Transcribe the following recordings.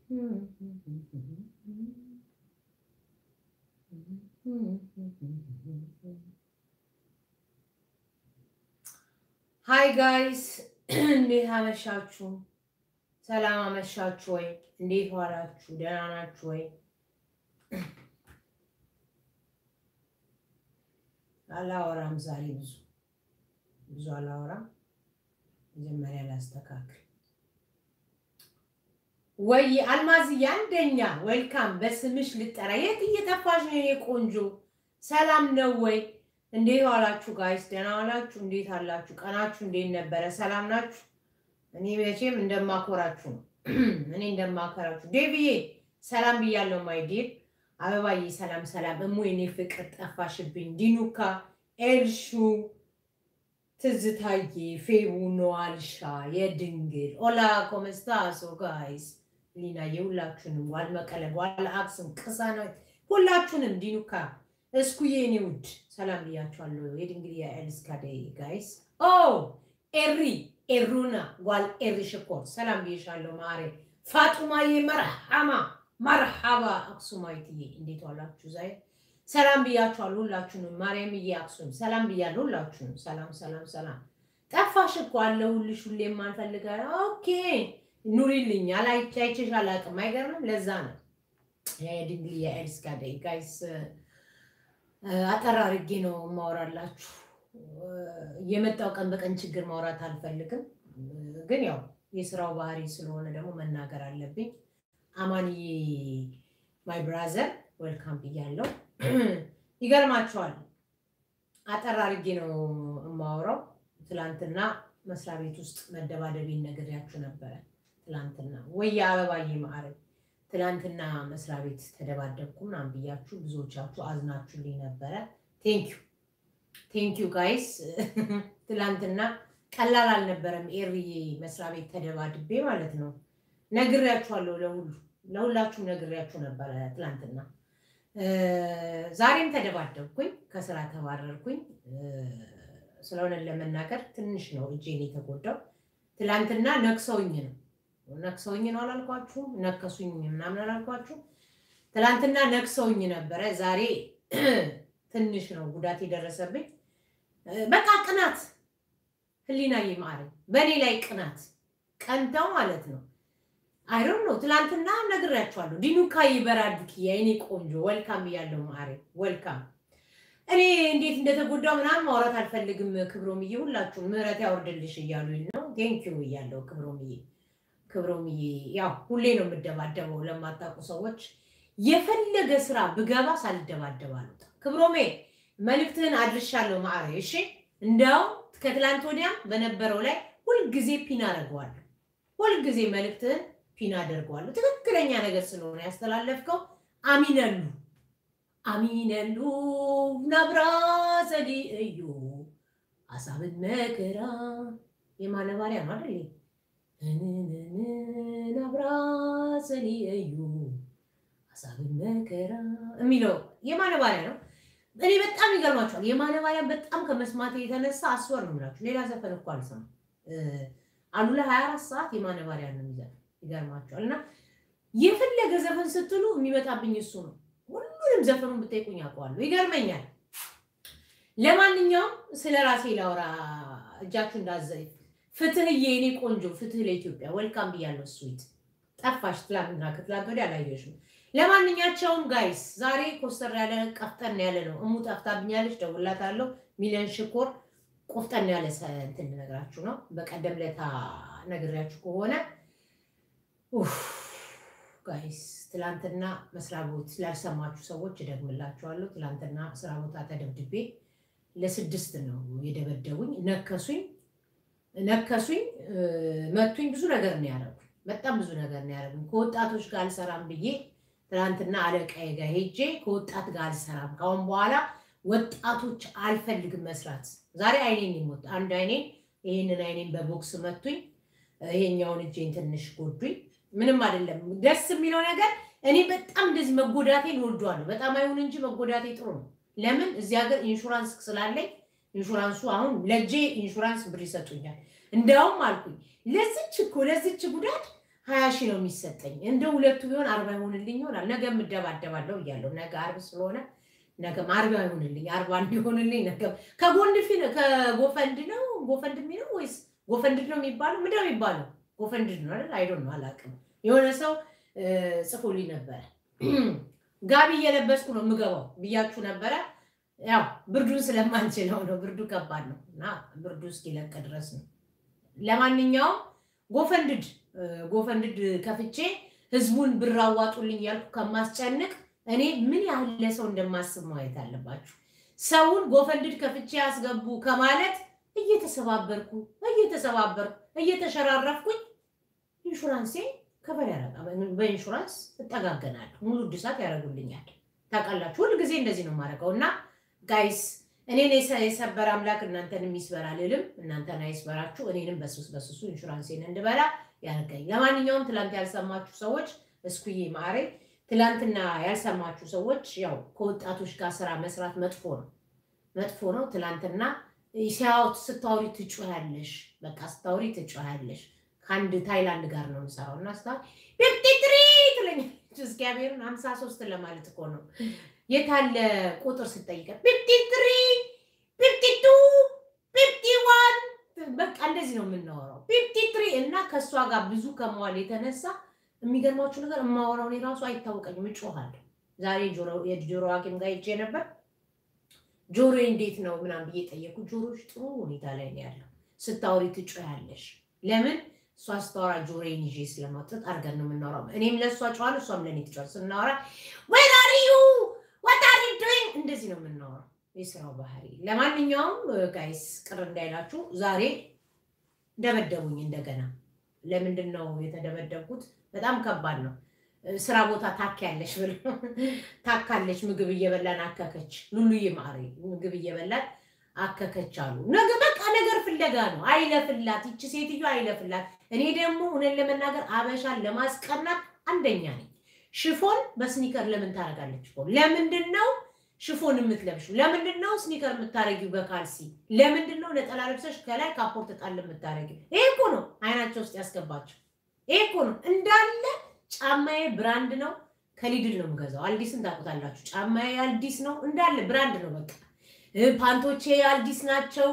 ሃይ ጋይስ እንዴት አመሻችሁ? ሰላም አመሻችሁ ወይ? እንዴት ዋላችሁ? ደህና ናችሁ ወይ? አላወራም ዛሬ ብዙ ብዙ አላወራም። መጀመሪያ ላስተካክል። ወይ አልማዝዬ አንደኛ ዌልካም፣ በስምሽ ልጠራ። የት እየጠፋሽ ነው የኔ ቆንጆ? ሰላም ነው ወይ? እንዴት ዋላችሁ ጋይስ? ደህና ዋላችሁ? እንዴት አላችሁ? ቀናችሁ እንዴት ነበረ? ሰላም ናችሁ? እኔ መቼም እንደማኮራችሁ ነው። እኔ እንደማኮራችሁ ዴቪዬ ሰላም ብያለሁ። ማይዴር አበባዬ ሰላም ሰላም። እሙ የኔ ፍቅር ጠፋሽብኝ። ዲኑካ ኤልሹ ትዝታዬ ፌቡ ነዋልሻ የድንግል ኦላ ኮመስታሶ ጋይስ ሊናዬ ሁላችሁንም ዋል መቀለብ ዋል አክስም ቅሳናት ሁላችሁንም ዲኑካ እስኩዬ እኔ ውድ ሰላም ብያችኋለሁ። የድንግል የኤልስካደ ጋይስ ኦ ኤሪ ኤሩና ጓል ኤሪ ሽኮር ሰላም ብዬሻለሁ። ማሬ ፋጡማዬ መርሐማ መርሐባ አክሱማይትዬ እንዴት ዋላችሁ? ዛይ ሰላም ብያችኋለሁ ሁላችሁንም። ማርያምዬ አክሱም ሰላም ብያለሁ ሁላችሁንም። ሰላም ሰላም ሰላም። ጠፋሽ እኮ አለሁልሽ ሁሌም ማንፈልጋ ኦኬ ኑሪልኝ። አላይቻይችሽ አላቅም። አይገርምም? ለዛ ነው የድንግል የኤልስካደ ጋይስ አጠር አድርጌ ነው ማወራላችሁ። የመጣው ቀን በቀን ችግር ማውራት አልፈልግም፣ ግን ያው የስራው ባህሪ ስለሆነ ደግሞ መናገር አለብኝ። አማንዬ ማይ ብራዘር ዌልካም ብያለሁ። ይገርማቸዋል። አጠር አድርጌ ነው የማወራው። ትላንትና መስሪያ ቤት ውስጥ መደባደቤን ነግሬያችሁ ነበረ። ትላንትና ወይ የአበባዬ ማዕረግ ትላንትና መስሪያ ቤት ተደባደብኩ ምናምን ብያችሁ ብዙዎቻችሁ አዝናችሁልኝ ነበረ። ቴንኪዩ ቴንኪዩ ጋይስ። ትላንትና ቀላል አልነበረም። ኤርዬ መስሪያ ቤት ተደባድቤ ማለት ነው። ነግሬያችኋለሁ፣ ለሁሉ ለሁላችሁም ነግሬያችሁ ነበረ ትላንትና። ዛሬም ተደባደብኩኝ፣ ከስራ ተባረርኩኝ። ስለሆነ ለመናገር ትንሽ ነው እጄን የተጎዳው። ትላንትና ነክሰውኝ ነው ነክሰውኝ ነው አላልኳችሁም? ነከሱኝ ምናምን አላልኳችሁም? ትላንትና ነክሰውኝ ነበረ። ዛሬ ትንሽ ነው ጉዳት የደረሰብኝ። በቃ ቅናት፣ ህሊና ይማረኝ፣ በእኔ ላይ ቅናት ቀንተው ማለት ነው። አይሮን ነው። ትላንትና ነግሬያችኋለሁ። ዲኑካ ይበራድክ የእኔ ቆንጆ ወልካም እያለው ማሬ ወልካም። እኔ እንዴት እንደተጎዳው ምናምን ማውራት አልፈልግም። ክብሮምዬ ሁላችሁም ምህረት ያወርድልሽ እያሉኝ ነው። ቴንኪዩ እያለው ክብሮምዬ ክብሮምዬ ያው ሁሌ ነው የምደባደበው። ለማታውቁ ሰዎች የፈለገ ስራ ብገባ ሳልደባደብ አልወጣም። ክብሮሜ መልእክትህን አድርሻለሁ ማዕረ። እሺ እንዲያው ከትላንት ወዲያም በነበረው ላይ ሁልጊዜ ፒን አደርገዋለሁ። ሁልጊዜ መልእክትህን ፒን አደርገዋለሁ። ትክክለኛ ነገር ስለሆነ ያስተላለፍከው። አሚነሉ አሚነሉ ነብራ ዘዲ እዩ አሳብን መከራ የማነባሪያ ነው አይደል? ነብራዘኒ እዩ ሀሳብን መከራ የሚለው የማነባሪያ ነው። እኔ በጣም ይገርማቸዋል። የማነባሪያ በጣም ከመስማት የተነሳ አስወር ነው የምላችሁ። ሌላ ዘፈን እኮ አልሰማም። አሉላ ሀያ አራት ሰዓት የማነባሪያ ነው የሚዘፍን። ይገርማቸዋል። እና የፈለገ ዘፈን ስትሉ የሚመጣብኝ እሱ ነው። ሁሉንም ዘፈኑን ብጠይቁኝ አውቀዋለሁ። ይገርመኛል። ለማንኛውም ስለ ራሴ ላውራ። እጃችሁ እንዳዘይ ፍትህዬ የኔ ቆንጆ ፍትህ ለኢትዮጵያ ወልካም ብያለሁ። ስዊት ጠፋሽ፣ ትላንትና ከትላንት ወዲያ አላየሽም። ለማንኛቸውም ጋይስ ዛሬ ኮስተር ያለ ቀፍጠን ያለ ነው። እሙ ጠፍታብኛለች፣ ደውላታለሁ። ሚሊዮን ሽኮር ቆፍጠን ያለ እንትን ነግራችሁ ነው። በቀደም ለታ ነግሬያችሁ ከሆነ ጋይስ ትላንትና መስሪያ ቦታ ላልሰማችሁ ሰዎች እደግምላችኋለሁ። ትላንትና ስራ ቦታ ተደብድቤ ለስድስት ነው የደበደቡኝ። ነከሱኝ ነከሱኝ መቱኝ። ብዙ ነገር ነው ያደረጉኝ። በጣም ብዙ ነገር ነው ያደረጉኝ። ከወጣቶች ጋር አልሰራም ብዬ ትናንትና አለቃዬ ጋር ሄጄ ከወጣት ጋር አልሰራም፣ ካሁን በኋላ ወጣቶች አልፈልግም መስራት። ዛሬ አይኔን ይሞት አንድ አይኔን ይህንን አይኔን በቦክስ መቱኝ። ይሄኛውን እጄን ትንሽ ጎዱኝ። ምንም አይደለም። ደስ የሚለው ነገር እኔ በጣም እንደዚህ መጎዳቴን እወደዋለሁ። በጣም አይሁን እንጂ መጎዳቴ ጥሩ ነው። ለምን እዚህ ሀገር ኢንሹራንስ ስላለኝ ኢንሹራንሱ አሁን ለእጄ ኢንሹራንስ ብር ይሰጡኛል። እንዲያውም አልኩኝ ለዚች እኮ ለዚች ጉዳት ሀያ ሺህ ነው የሚሰጠኝ። እንደ ሁለቱ ቢሆን አርባ ይሆንልኝ ይሆናል። ነገ የምደባደባለሁ እያለሁ ነገ አርብ ስለሆነ ነገም አርባ ይሆንልኝ አርባ እንዲሆንልኝ ነገ ከጎን ፊ ከጎፈንድ ነው ጎፈንድሚ ነው ወይስ ጎፈንድ ነው የሚባለው? ምንድን ነው የሚባለው? ጎፈንድ ነው አይደል? አይዶን ነው አላውቅም። የሆነ ሰው ጽፎልኝ ነበረ። ጋቢ እየለበስኩ ነው የምገባው ብያችሁ ነበረ። ያው ብርዱን ስለማንችለው ነው። ብርዱ ከባድ ነው እና ብርዱ እስኪለቅ ድረስ ነው። ለማንኛውም ጎፈንድድ ጎፈንድድ ከፍቼ ህዝቡን ብር አዋጡልኝ ያልኩ ከማስጨንቅ እኔ ምን ያህል ለሰው እንደማስብ ማየት አለባችሁ። ሰውን ጎፈንድድ ከፍቼ ያስገቡ ከማለት እየተሰባበርኩ እየተሰባበርኩ እየተሸራረፍኩኝ ኢንሹራንሴ ከበር ያረጋ በኢንሹራንስ እጠጋገናለሁ። ሙሉ እድሳት ያደርጉልኛል። ታውቃላችሁ፣ ሁል ጊዜ እንደዚህ ነው የማደርገው እና ጋይስ እኔን የሰበረ አምላክ እናንተንም ይስበር አልልም። እናንተን አይስበራችሁ፣ እኔንም በሱስ በሱሱ ኢንሹራንሴን እንድበላ ያርገኝ። ለማንኛውም ትላንት ያልሰማችሁ ሰዎች እስኩዬ ማሬ፣ ትላንትና ያልሰማችሁ ሰዎች ያው ከወጣቶች ጋር ስራ መስራት መጥፎ ነው፣ መጥፎ ነው። ትላንትና ሲያወት ስታወሪ ትጮያለሽ፣ በቃ ስታወሪ ትጮያለሽ። ከአንድ ታይላንድ ጋር ነው የምሰራው እና ስታ ፊፍቲ ትሪ ትለኛለች። እግዚአብሔርን ሀምሳ ሶስት ለማለት እኮ ነው የታለ ቁጥር ስጠይቀት ፊፍቲ ትሪ ፊፍቲ ቱ ፊፍቲ ዋን በቃ እንደዚህ ነው የምናወራው። ፊፍቲ ትሪ እና ከእሷ ጋር ብዙ ከመዋል የተነሳ የሚገርማችሁ ነገር የማወራው እኔ ራሱ አይታወቀኝም፣ እጮሃለሁ። ዛሬ የጆሮ ሐኪም ጋር ሄጄ ነበር። ጆሮ እንዴት ነው ምናምን ብዬ ጠየኩ። ጆሮች ጥሩ ሁኔታ ላይ ነው ያለው። ስታወሪ ትጮያለሽ። ለምን እሷ ስታወራ ጆሮዬን ይዤ ስለማውጣት አድርገን ነው የምናወራው። እኔም ለእሷ ጨዋለሁ፣ እሷም ለእኔ ትጫዋል። ስናወራ ዌር አር ዩ ዋት አር ዩ ዱይንግ እንደዚህ ነው የምናወራው። የስራው ባህሪ። ለማንኛውም ጋይስ ቅር እንዳይላችሁ ዛሬ ደበደቡኝ እንደገና። ለምንድን ነው የተደበደብኩት? በጣም ከባድ ነው። ስራ ቦታ ታክ ያለሽ ብል ታካለች። ምግብ እየበላን አከከች። ሉሉዬ ማሪ ምግብ እየበላን አከከች አሉ። ነገ በቃ ነገር ፍለጋ ነው። አይለፍላት፣ ይቺ ሴትዮ አይለፍላት። እኔ ደግሞ እውነት ለመናገር አበሻን ለማስቀናት አንደኛ ነኝ። ሽፎን በስኒከር ለምን ታደርጋለች? ለምንድን ነው ሽፎን የምትለብሽው? ለምንድን ነው ስኒከር የምታደርጊው በካልሲ? ለምንድን ነው ነጠላ ለብሰሽ ከላይ ካፖርት ጣል የምታደርጊው? ይሄ እኮ ነው አይናቸው ውስጥ ያስገባቸው። ይሄ እኮ ነው እንዳለ ጫማዬ ብራንድ ነው። ከሊድል ነው የምገዛው። አልዲስን ታውቁታላችሁ። ጫማዬ አልዲስ ነው እንዳለ ብራንድ ነው። በቃ ፓንቶቼ አልዲስ ናቸው።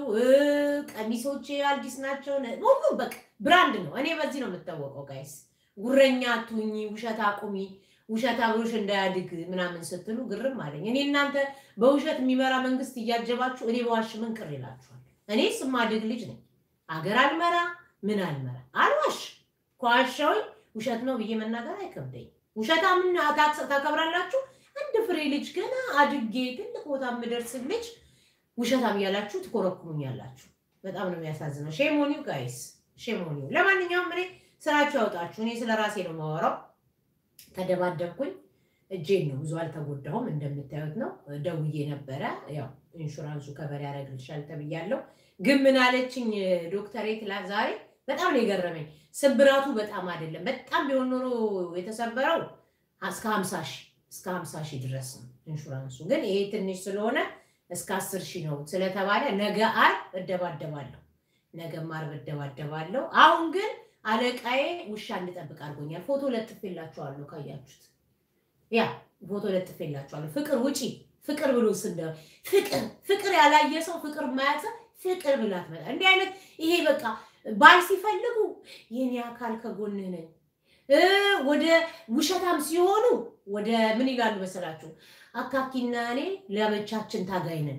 ቀሚሶቼ አልዲስ ናቸው። ሁሉም በቃ ብራንድ ነው። እኔ በዚህ ነው የምታወቀው። ጋይስ ጉረኛ አትሁኚ፣ ውሸት አቁሚ፣ ውሸት አብሮሽ እንዳያድግ ምናምን ስትሉ ግርም አለኝ። እኔ እናንተ በውሸት የሚመራ መንግስት እያጀባችሁ እኔ በዋሽ ምን ቅር ይላችኋል? እኔ ስማድግ ልጅ ነኝ። አገር አልመራ ምን አልመራ አልዋሽ ከዋሻውኝ ውሸት ነው ብዬ መናገር አይከብደኝ። ውሸታ ምን ታከብራላችሁ? አንድ ፍሬ ልጅ ገና አድጌ ትልቅ ቦታ የምደርስ ልጅ ውሸታም እያላችሁ ትኮረኩሙኛላችሁ። በጣም ነው የሚያሳዝነው። ሼሞኒው ጋይስ ሼሞኒው። ለማንኛውም እኔ ስራችሁ ያውጣችሁ። እኔ ስለ ራሴ ነው የማወራው። ተደባደብኩኝ። እጄን ነው ብዙ አልተጎዳሁም። እንደምታዩት ነው። ደውዬ ነበረ። ያው ኢንሹራንሱ ከበር ያደርግልሻል ተብያለሁ። ግን ምን አለችኝ ዶክተሬ ትላንት ዛሬ በጣም ነው የገረመኝ። ስብራቱ በጣም አይደለም። በጣም ቢሆን ኖሮ የተሰበረው እስከ ሀምሳ ሺህ እስከ ሀምሳ ሺህ ድረስ ነው ኢንሹራንሱ። ግን ይሄ ትንሽ ስለሆነ እስከ አስር ሺህ ነው ስለተባለ ነገ ዓርብ እደባደባለሁ። ነገም ዓርብ እደባደባለሁ። አሁን ግን አለቃዬ ውሻ እንድጠብቅ አድርጎኛል። ፎቶ ለጥፌላችኋለሁ ካያችሁት፣ ያ ፎቶ ለጥፌላችኋለሁ። ፍቅር ውጪ ፍቅር ብሎ ስንደ ፍቅር ፍቅር ያላየ ሰው ፍቅር ማያት ፍቅር ብላት መጣ። እንዲህ አይነት ይሄ በቃ ባል ሲፈልጉ የኔ አካል ከጎንህ ነኝ። ወደ ውሸታም ሲሆኑ ወደ ምን ይላሉ መሰላችሁ? አካኪና እኔ ለብቻችን ታጋይ ነን።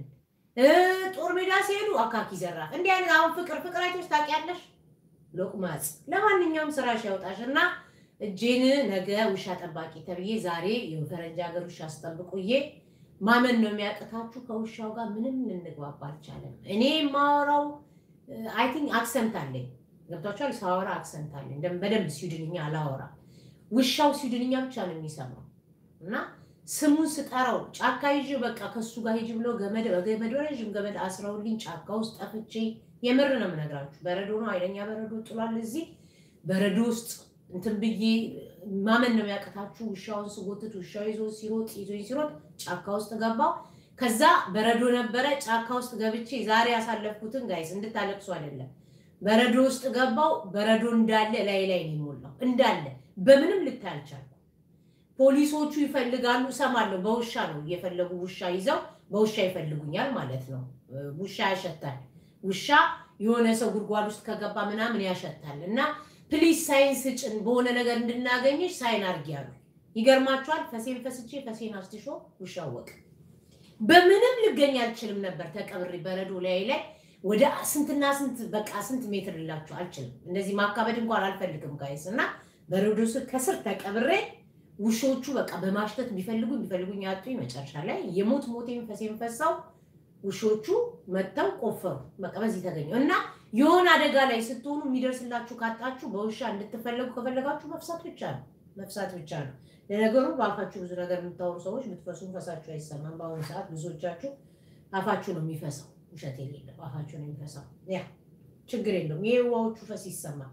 ጦር ሜዳ ሲሄዱ አካኪ ዘራፍ። እንዲህ አይነት አሁን ፍቅር ፍቅር አይቶች ታውቂያለሽ? ሎቅማጽ። ለማንኛውም ስራሽ ያውጣሽ እና እጄን ነገ ውሻ ጠባቂ ተብዬ ዛሬ የፈረንጅ ሀገር ውሻ አስጠብቁዬ ማመን ነው የሚያቅታችሁ። ከውሻው ጋር ምንም ልንግባባ አልቻለም። እኔ የማወራው አይ ቲንክ አክሰንት አለኝ። ገብቷችኋል? ሳወራ አክሰንት አለኝ። በደንብ ስዊድንኛ አላወራ። ውሻው ስዊድንኛ ብቻ ነው የሚሰማው እና ስሙን ስጠራው ጫካ ይዤ በቃ ከሱ ጋር ሂጅ ብሎ ገመድ በገመድ ረዥም ገመድ አስረውልኝ ጫካ ውስጥ ጠፍቼ የምር ነው የምነግራችሁ። በረዶ ነው፣ ኃይለኛ በረዶ ጥሏል። እዚህ በረዶ ውስጥ እንትን ብዬ ማመን ነው የሚያቅታችሁ። ውሻውን ስጎትት ውሻው ይዞ ሲሮጥ ይዞ ሲሮጥ ጫካ ውስጥ ገባው። ከዛ በረዶ ነበረ ጫካ ውስጥ ገብቼ ዛሬ ያሳለፍኩትን ጋይስ እንድታለቅሱ አይደለም። በረዶ ውስጥ ገባው። በረዶ እንዳለ ላይ ላይ ነው የሞላው። እንዳለ በምንም ልታይ አልቻልኩም። ፖሊሶቹ ይፈልጋሉ፣ እሰማለሁ። በውሻ ነው እየፈለጉ ውሻ ይዘው በውሻ ይፈልጉኛል ማለት ነው። ውሻ ያሸታል። ውሻ የሆነ ሰው ጉድጓድ ውስጥ ከገባ ምናምን ያሸታል። እና ፕሊዝ ሳይን ስጭን በሆነ ነገር እንድናገኝሽ ሳይን አድርጊ ያሉ። ይገርማችኋል። ፈሴን ፈስቼ ፈሴን አስትሾ ውሻ ወቅ በምንም ልገኝ አልችልም ነበር። ተቀብሬ በረዶ ላይ ላይ ወደ ስንትና ስንት በቃ ስንት ሜትር ልላችሁ አልችልም። እንደዚህ ማካበድ እንኳን አልፈልግም ጋይስ። እና በረዶ ስር ከስር ተቀብሬ ውሾቹ በቃ በማሽተት ቢፈልጉ ቢፈልጉኝ ያጡኝ። መጨረሻ ላይ የሞት ሞቴን ፈሴን ፈሳው ውሾቹ መጥተው ቆፈሩ። በቃ በዚህ ተገኘው እና የሆነ አደጋ ላይ ስትሆኑ የሚደርስላችሁ ካጣችሁ በውሻ እንድትፈለጉ ከፈለጋችሁ መፍሳት ብቻ ነው መፍሳት ብቻ ነው። ለነገሩ በአፋችሁ ብዙ ነገር የምታወሩ ሰዎች ብትፈሱም ፈሳችሁ አይሰማም። በአሁኑ ሰዓት ብዙዎቻችሁ አፋችሁ ነው የሚፈሳው። ውሸት የሌለም አፋችሁ ነው የሚፈሳው። ያ ችግር የለውም። የዋዎቹ ፈስ ይሰማል።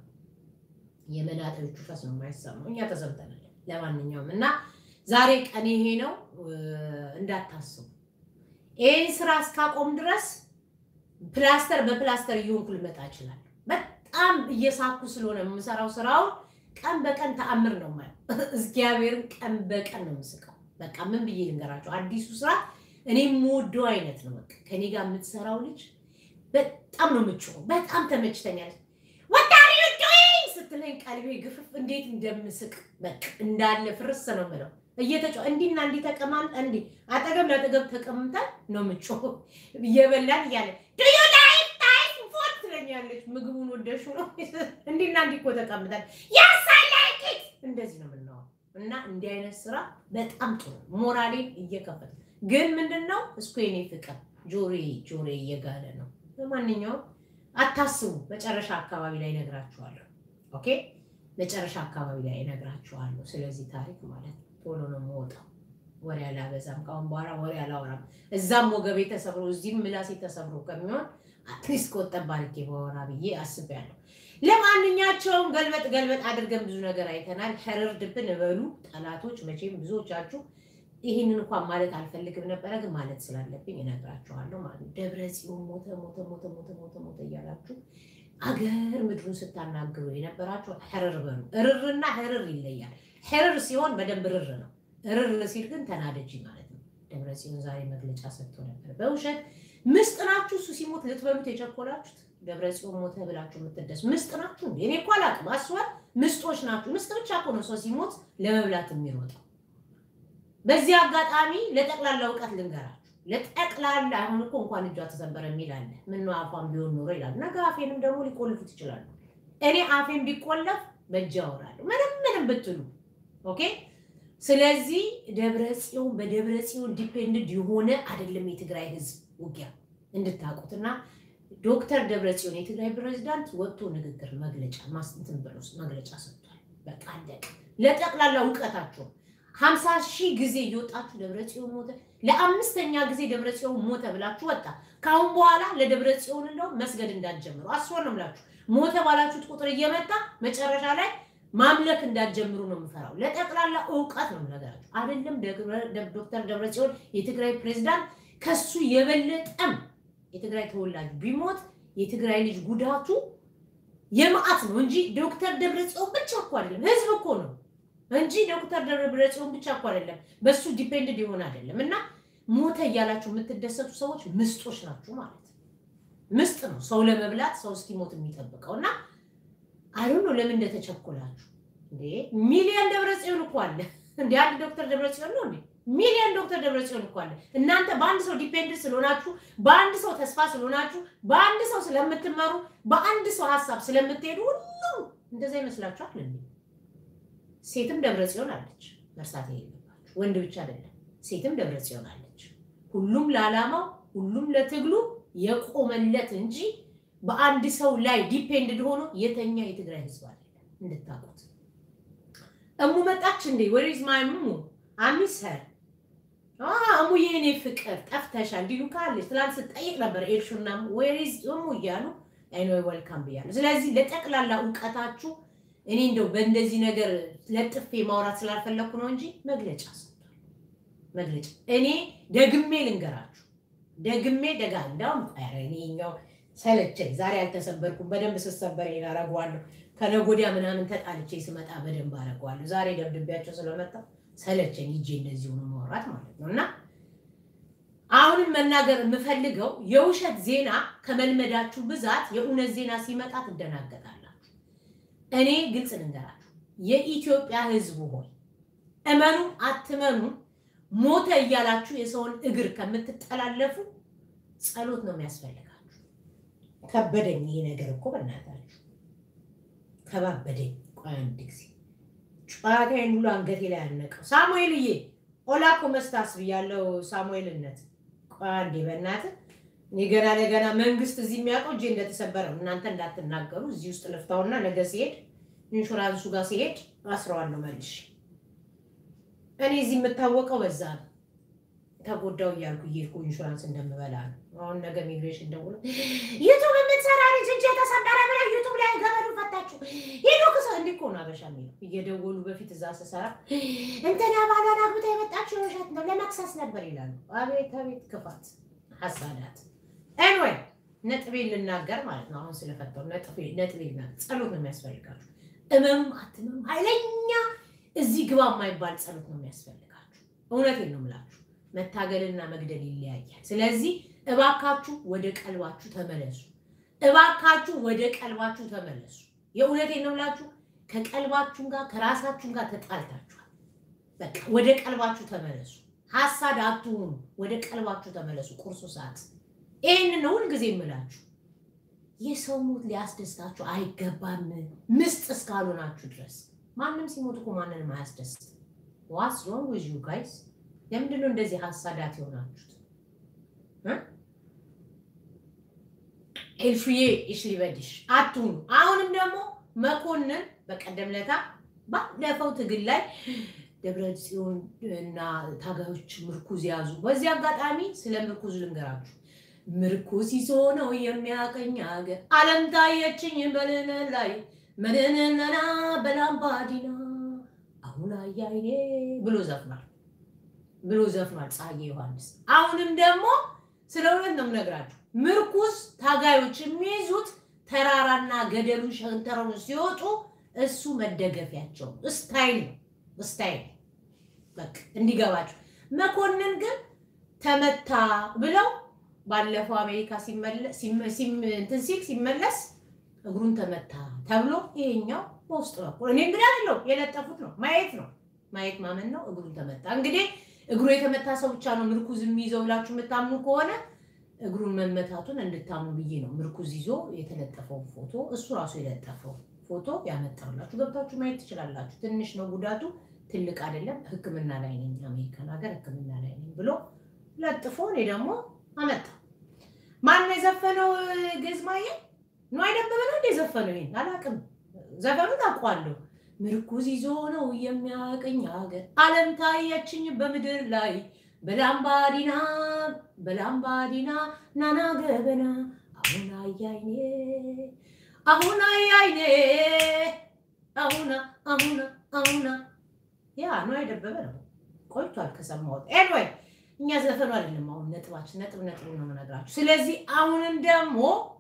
የመናጤዎቹ ፈስ ነው የማይሰማው። እኛ ተሰምተናል። ለማንኛውም እና ዛሬ ቀን ይሄ ነው እንዳታስቡ። ይህን ስራ እስካቆም ድረስ ፕላስተር በፕላስተር እየሆንኩ ልመጣ እችላለሁ። በጣም እየሳኩ ስለሆነ የምሰራው ስራውን ቀን በቀን ተአምር ነው የማየው። እግዚአብሔርን ቀን በቀን ነው የምስቀው። በቃ ምን ብዬ ልንገራቸው? አዲሱ ስራ እኔ የምወደው አይነት ነው። በቃ ከኔ ጋር የምትሰራው ልጅ በጣም ነው የምችለው። በጣም ተመችተኛል። ወታሪ ዶይንግ ስትለኝ ቀልቤ ግፍፍ እንዴት እንደምስቅ በቃ እንዳለ ፍርስ ነው የምለው። እየተጫ እንዲና እንዲህ ተቀማም እንዲህ አጠገብ ለአጠገብ ተቀምጠን ነው የምጮህ እየበላን እያለ ዱዩ ላይክ ታይም ፉድ ትለኛለች። ምግቡን ወደሹ ነው እንዲና እንዲህ እኮ ተቀምጠን ያስ አይ ላይክ ኢት እንደዚህ ነው የምናወራው። እና እንዲህ አይነት ስራ በጣም ጥሩ ሞራሌን እየከፈተ ግን ምንድን ነው እስኩ የኔ ፍቅር ጆሬ ጆሬ እየጋለ ነው። ለማንኛውም አታስቡ፣ መጨረሻ አካባቢ ላይ እነግራችኋለሁ። ኦኬ መጨረሻ አካባቢ ላይ እነግራችኋለሁ ስለዚህ ታሪክ ማለት ነው። ቶሎ ነው የምወጣው። ወሬ አላበዛም። ከአሁን በኋላ ወሬ አላወራም። እዛም ወገቤ ተሰብሮ እዚህም ምላሴ ተሰብሮ ከሚሆን አትሊስት ቆጠብ አድርጌ በወራ ብዬ አስቤያለሁ። ለማንኛቸውም ገልበጥ ገልበጥ አድርገን ብዙ ነገር አይተናል። ሸረር ድብን በሉ ጠላቶች። መቼም ብዙዎቻችሁ ይህንን እንኳን ማለት አልፈልግም ነበረ፣ ግን ማለት ስላለብኝ እነግራችኋለሁ ማለት ነው። ደብረ ጽዮን ሞተ ሞተ ሞተ ሞተ ሞተ ሞተ እያላችሁ አገር ምድሩን ስታናግሩ የነበራችሁ ሕርር በሉ። እርርና ሕርር ይለያል። ሕርር ሲሆን በደንብ ርር ነው። እርር ሲል ግን ተናደጂ ማለት ነው። ደብረ ጽዮን ዛሬ መግለጫ ሰጥቶ ነበር። በውሸት ምስጥ ናችሁ። እሱ ሲሞት ልትበሉት የቸኮላችሁት ደብረ ጽዮን ሞተ ብላችሁ የምትደሱ ምስጥ ናችሁ። እኔ እኮ አላቅም። አስዋል ምስጦች ናችሁ። ምስጥ ብቻ እኮ ነው ሰው ሲሞት ለመብላት የሚሮጠው። በዚህ አጋጣሚ ለጠቅላላ እውቀት ልንገራችሁ። ለጠቅላላ አሁን እኮ እንኳን እጇ ተሰበረ የሚል አለ። ምነው አፏን ቢሆን ኖሮ ይላል። ነገ አፌንም ደግሞ ሊቆልፉት ይችላሉ። እኔ አፌን ቢቆለፍ በእጅ አወራለሁ። ምንም ምንም ብትሉ ኦኬ። ስለዚህ ደብረ ጽዮን በደብረ ጽዮን ዲፔንድድ የሆነ አይደለም የትግራይ ህዝብ ውጊያ እንድታውቁትና ዶክተር ደብረ ጽዮን የትግራይ ፕሬዚዳንት ወጥቶ ንግግር መግለጫ ማስንትን ብሎ መግለጫ ሰጥቷል። በቃ አለቀ። ለጠቅላላ እውቀታቸው ሀምሳ ሺህ ጊዜ እየወጣችሁ ደብረ ጽዮን ሞተ፣ ለአምስተኛ ጊዜ ደብረ ጽዮን ሞተ ብላችሁ ወጣ። ከአሁን በኋላ ለደብረ ጽዮን እንደው መስገድ እንዳትጀምሩ አስወር ነው የምላችሁ። ሞተ ባላችሁት ቁጥር እየመጣ መጨረሻ ላይ ማምለክ እንዳትጀምሩ ነው የምፈራው። ለጠቅላላ እውቀት ነው ነገራችሁ። አይደለም ዶክተር ደብረ ጽዮን የትግራይ ፕሬዚዳንት ከሱ የበለጠም የትግራይ ተወላጅ ቢሞት የትግራይ ልጅ ጉዳቱ የመዓት ነው እንጂ ዶክተር ደብረ ጽዮን ብቻ እኮ አይደለም፣ ህዝብ እኮ ነው እንጂ ዶክተር ደብረ ጽዮን ብቻ እኮ አይደለም። በሱ ዲፔንድድ የሆነ አይደለም። እና ሞተ እያላችሁ የምትደሰቱ ሰዎች ምስጦች ናችሁ ማለት ምስጥ ነው ሰው ለመብላት ሰው እስኪሞት የሚጠብቀው እና አይዶ ነው ለምን እንደተቸኮላችሁ እንዴ? ሚሊዮን ደብረ ጽዮን እኮ አለ እንዴ! አንድ ዶክተር ደብረ ጽዮን ነው እንዴ? ሚሊዮን ዶክተር ደብረ ጽዮን እኮ አለ። እናንተ በአንድ ሰው ዲፔንድ ስለሆናችሁ፣ በአንድ ሰው ተስፋ ስለሆናችሁ፣ በአንድ ሰው ስለምትመሩ፣ በአንድ ሰው ሀሳብ ስለምትሄዱ ሁሉም እንደዛ ይመስላችኋል እንዴ? ሴትም ደብረ ጽዮን አለች፣ መርሳት የሌለባችሁ ወንድ ብቻ አይደለም፣ ሴትም ደብረ ጽዮን አለች። ሁሉም ለዓላማው ሁሉም ለትግሉ የቆመለት እንጂ በአንድ ሰው ላይ ዲፔንድድ ሆኖ የተኛ የትግራይ ህዝብ አይደለም። እንድታውቁት እሙ መጣች እንዴ? ወሪዝ ማይ እሙ አሚስ ሄር እሙ የኔ ፍቅር ጠፍተሻል እንዲሉ ካለች ትላንት ስጠይቅ ነበር ኤልሹና ወሪዝ እሙ እያሉ አይኖ ወልካም ብያለሁ። ስለዚህ ለጠቅላላ እውቀታችሁ እኔ እንደው በእንደዚህ ነገር ለጥፌ ማውራት ስላልፈለኩ ነው እንጂ መግለጫ ሰጥቷል። መግለጫ እኔ ደግሜ ልንገራችሁ ደግሜ ደጋ እንዳውም ኧረ እኔ እኛው ሰለቸኝ። ዛሬ አልተሰበርኩም። በደንብ ስሰበር አደርገዋለሁ። ከነገ ወዲያ ምናምን ተጣልቼ ስመጣ በደንብ አደርገዋለሁ። ዛሬ ደብድቤያቸው ስለመጣ ሰለቸኝ ሂጄ እንደዚህ ሆኖ ማውራት ማለት ነው። እና አሁንም መናገር የምፈልገው የውሸት ዜና ከመልመዳችሁ ብዛት የእውነት ዜና ሲመጣ ትደናገጣላችሁ። እኔ ግልጽ ልንገራችሁ፣ የኢትዮጵያ ሕዝብ ሆይ እመኑ አትመኑ፣ ሞተ እያላችሁ የሰውን እግር ከምትጠላለፉ ጸሎት ነው የሚያስፈልጋችሁ። ከበደኝ ይሄ ነገር እኮ በእናታችሁ ከባበደኝ። ቆይ አንድ ጊዜ ጨዋታዬን ሁሉ አንገቴ ላይ ያነቀው ሳሙኤልዬ ኦላኮ መስታስ ብያለው። ሳሙኤልነት ቆይ አንዴ በእናትህ እኔ ገና ለገና መንግስት እዚህ የሚያውቀው እጄ እንደተሰበረ ነው። እናንተ እንዳትናገሩ እዚህ ውስጥ ልፍታውና ነገ ሲሄድ ኢንሹራንሱ ጋር ሲሄድ አስረዋለሁ መልሽ። እኔ እዚህ የምታወቀው በዛ ነው። ተጎዳው እያልኩ እየሄድኩ ኢንሹራንስ እንደምበላ ነው። አሁን ነገ ኢሚግሬሽን ደውሎ ዩቱብ የምትሰራ ልጅ እጅ የተሰበረ ብላ ዩቱብ ላይ ገበሉ ፈታችሁ ሄዶ ክሰ እንዲ እኮ ነው አበሻ የሚለው እየደወሉ በፊት እዛ ስሰራ እንትና ባሏን አግብታ የመጣችው የውሸት ነው ለመክሰስ ነበር ይላሉ። አቤት አቤት ክፋት ሀሳዳት። ኤንዌይ ነጥቤ ልናገር ማለት ነው። አሁን ስለፈታው ነጥቤ ልናገር። ጸሎት ነው የሚያስፈልጋችሁ። እመኑም አትመኑም ኃይለኛ እዚህ ግባ የማይባል ጸሎት ነው የሚያስፈልጋችሁ። እውነቴን ነው የምላችሁ። መታገልና መግደል ይለያያል። ስለዚህ እባካችሁ ወደ ቀልባችሁ ተመለሱ። እባካችሁ ወደ ቀልባችሁ ተመለሱ። የእውነቴን ነው የምላችሁ። ከቀልባችሁም ጋር ከራሳችሁም ጋር ተጣልታችኋል። በቃ ወደ ቀልባችሁ ተመለሱ። ሀሳድ አትሁኑ። ወደ ቀልባችሁ ተመለሱ። ቁርሱ ሰዓት ይህን ነው ሁልጊዜ የምላችሁ። የሰው ሞት ሊያስደስታችሁ አይገባም፣ ምስጥ እስካልሆናችሁ ድረስ። ማንም ሲሞት እኮ ማንንም አያስደስት። ዋትስ ሮንግ ዊዝ ዩ ጋይስ? ለምንድን ነው እንደዚህ ሀሳዳት የሆናችሁት? ኤልፍዬ እሽ ሊበድሽ አትሁኑ። አሁንም ደግሞ መኮንን በቀደም ለታ ባለፈው ትግል ላይ ደብረ ጽዮን እና ታጋዮች ምርኩዝ ያዙ። በዚህ አጋጣሚ ስለ ምርኩዝ ልንገራችሁ። ምርኩዝ ይዞ ነው የሚያቀኝ ሀገር አለም ታየችኝ በልነ ላይ መድንነና በላምባዲና አሁን አያይኔ ብሎ ዘፍኗል ብሎ ዘፍኗል ፀሐዬ ዮሐንስ። አሁንም ደግሞ ስለ እውነት ነው የምነግራችሁ። ምርኩዝ ታጋዮች የሚይዙት ተራራና ገደሉን ሸንተረሩን ሲወጡ እሱ መደገፊያቸው ስታይል ነው ስታይል በቃ እንዲገባችሁ። መኮንን ግን ተመታ ብለው ባለፈው አሜሪካ እንትን ሲል ሲመለስ እግሩን ተመታ ተብሎ ይሄኛው በውስጥ በኩል እኔ እንግዲህ አይደለው የለጠፉት ነው ማየት ነው ማየት ማመን ነው። እግሩን ተመታ እንግዲህ እግሩ የተመታ ሰው ብቻ ነው ምርኩዝ የሚይዘው ብላችሁ የምታምኑ ከሆነ እግሩን መመታቱን እንድታምኑ ብዬ ነው ምርኩዝ ይዞ የተለጠፈውን ፎቶ እሱ ራሱ የለጠፈው ፎቶ ያመጣላችሁ ገብታችሁ ማየት ትችላላችሁ። ትንሽ ነው ጉዳቱ፣ ትልቅ አይደለም። ሕክምና ላይ ነኝ አሜሪካን ሀገር ሕክምና ላይ ነኝ ብሎ ለጥፎ እኔ ደግሞ አመጣ። ማን ነው የዘፈነው? ገዝማዬ ነው አይደበበ ነው እንደ የዘፈነው ይሄን አላውቅም። ዘፈኑ ታውቋለሁ። ምርኩዝ ይዞ ነው የሚያቀኝ ሀገር አለም ታየችኝ በምድር ላይ በላምባዲና በላምባዲና ናና ገበና አሁን አያይኔ አሁን አያይኔ አሁና አሁና አሁና ያ ነው አይደበበ ነው ቆይቷል ከሰማሁት። ኤንዌይ እኛ ዘፈኑ አይደለም አሁን ነጥባችን ነጥብ ነጥብ ነው የምነግራችሁ። ስለዚህ አሁንም ደግሞ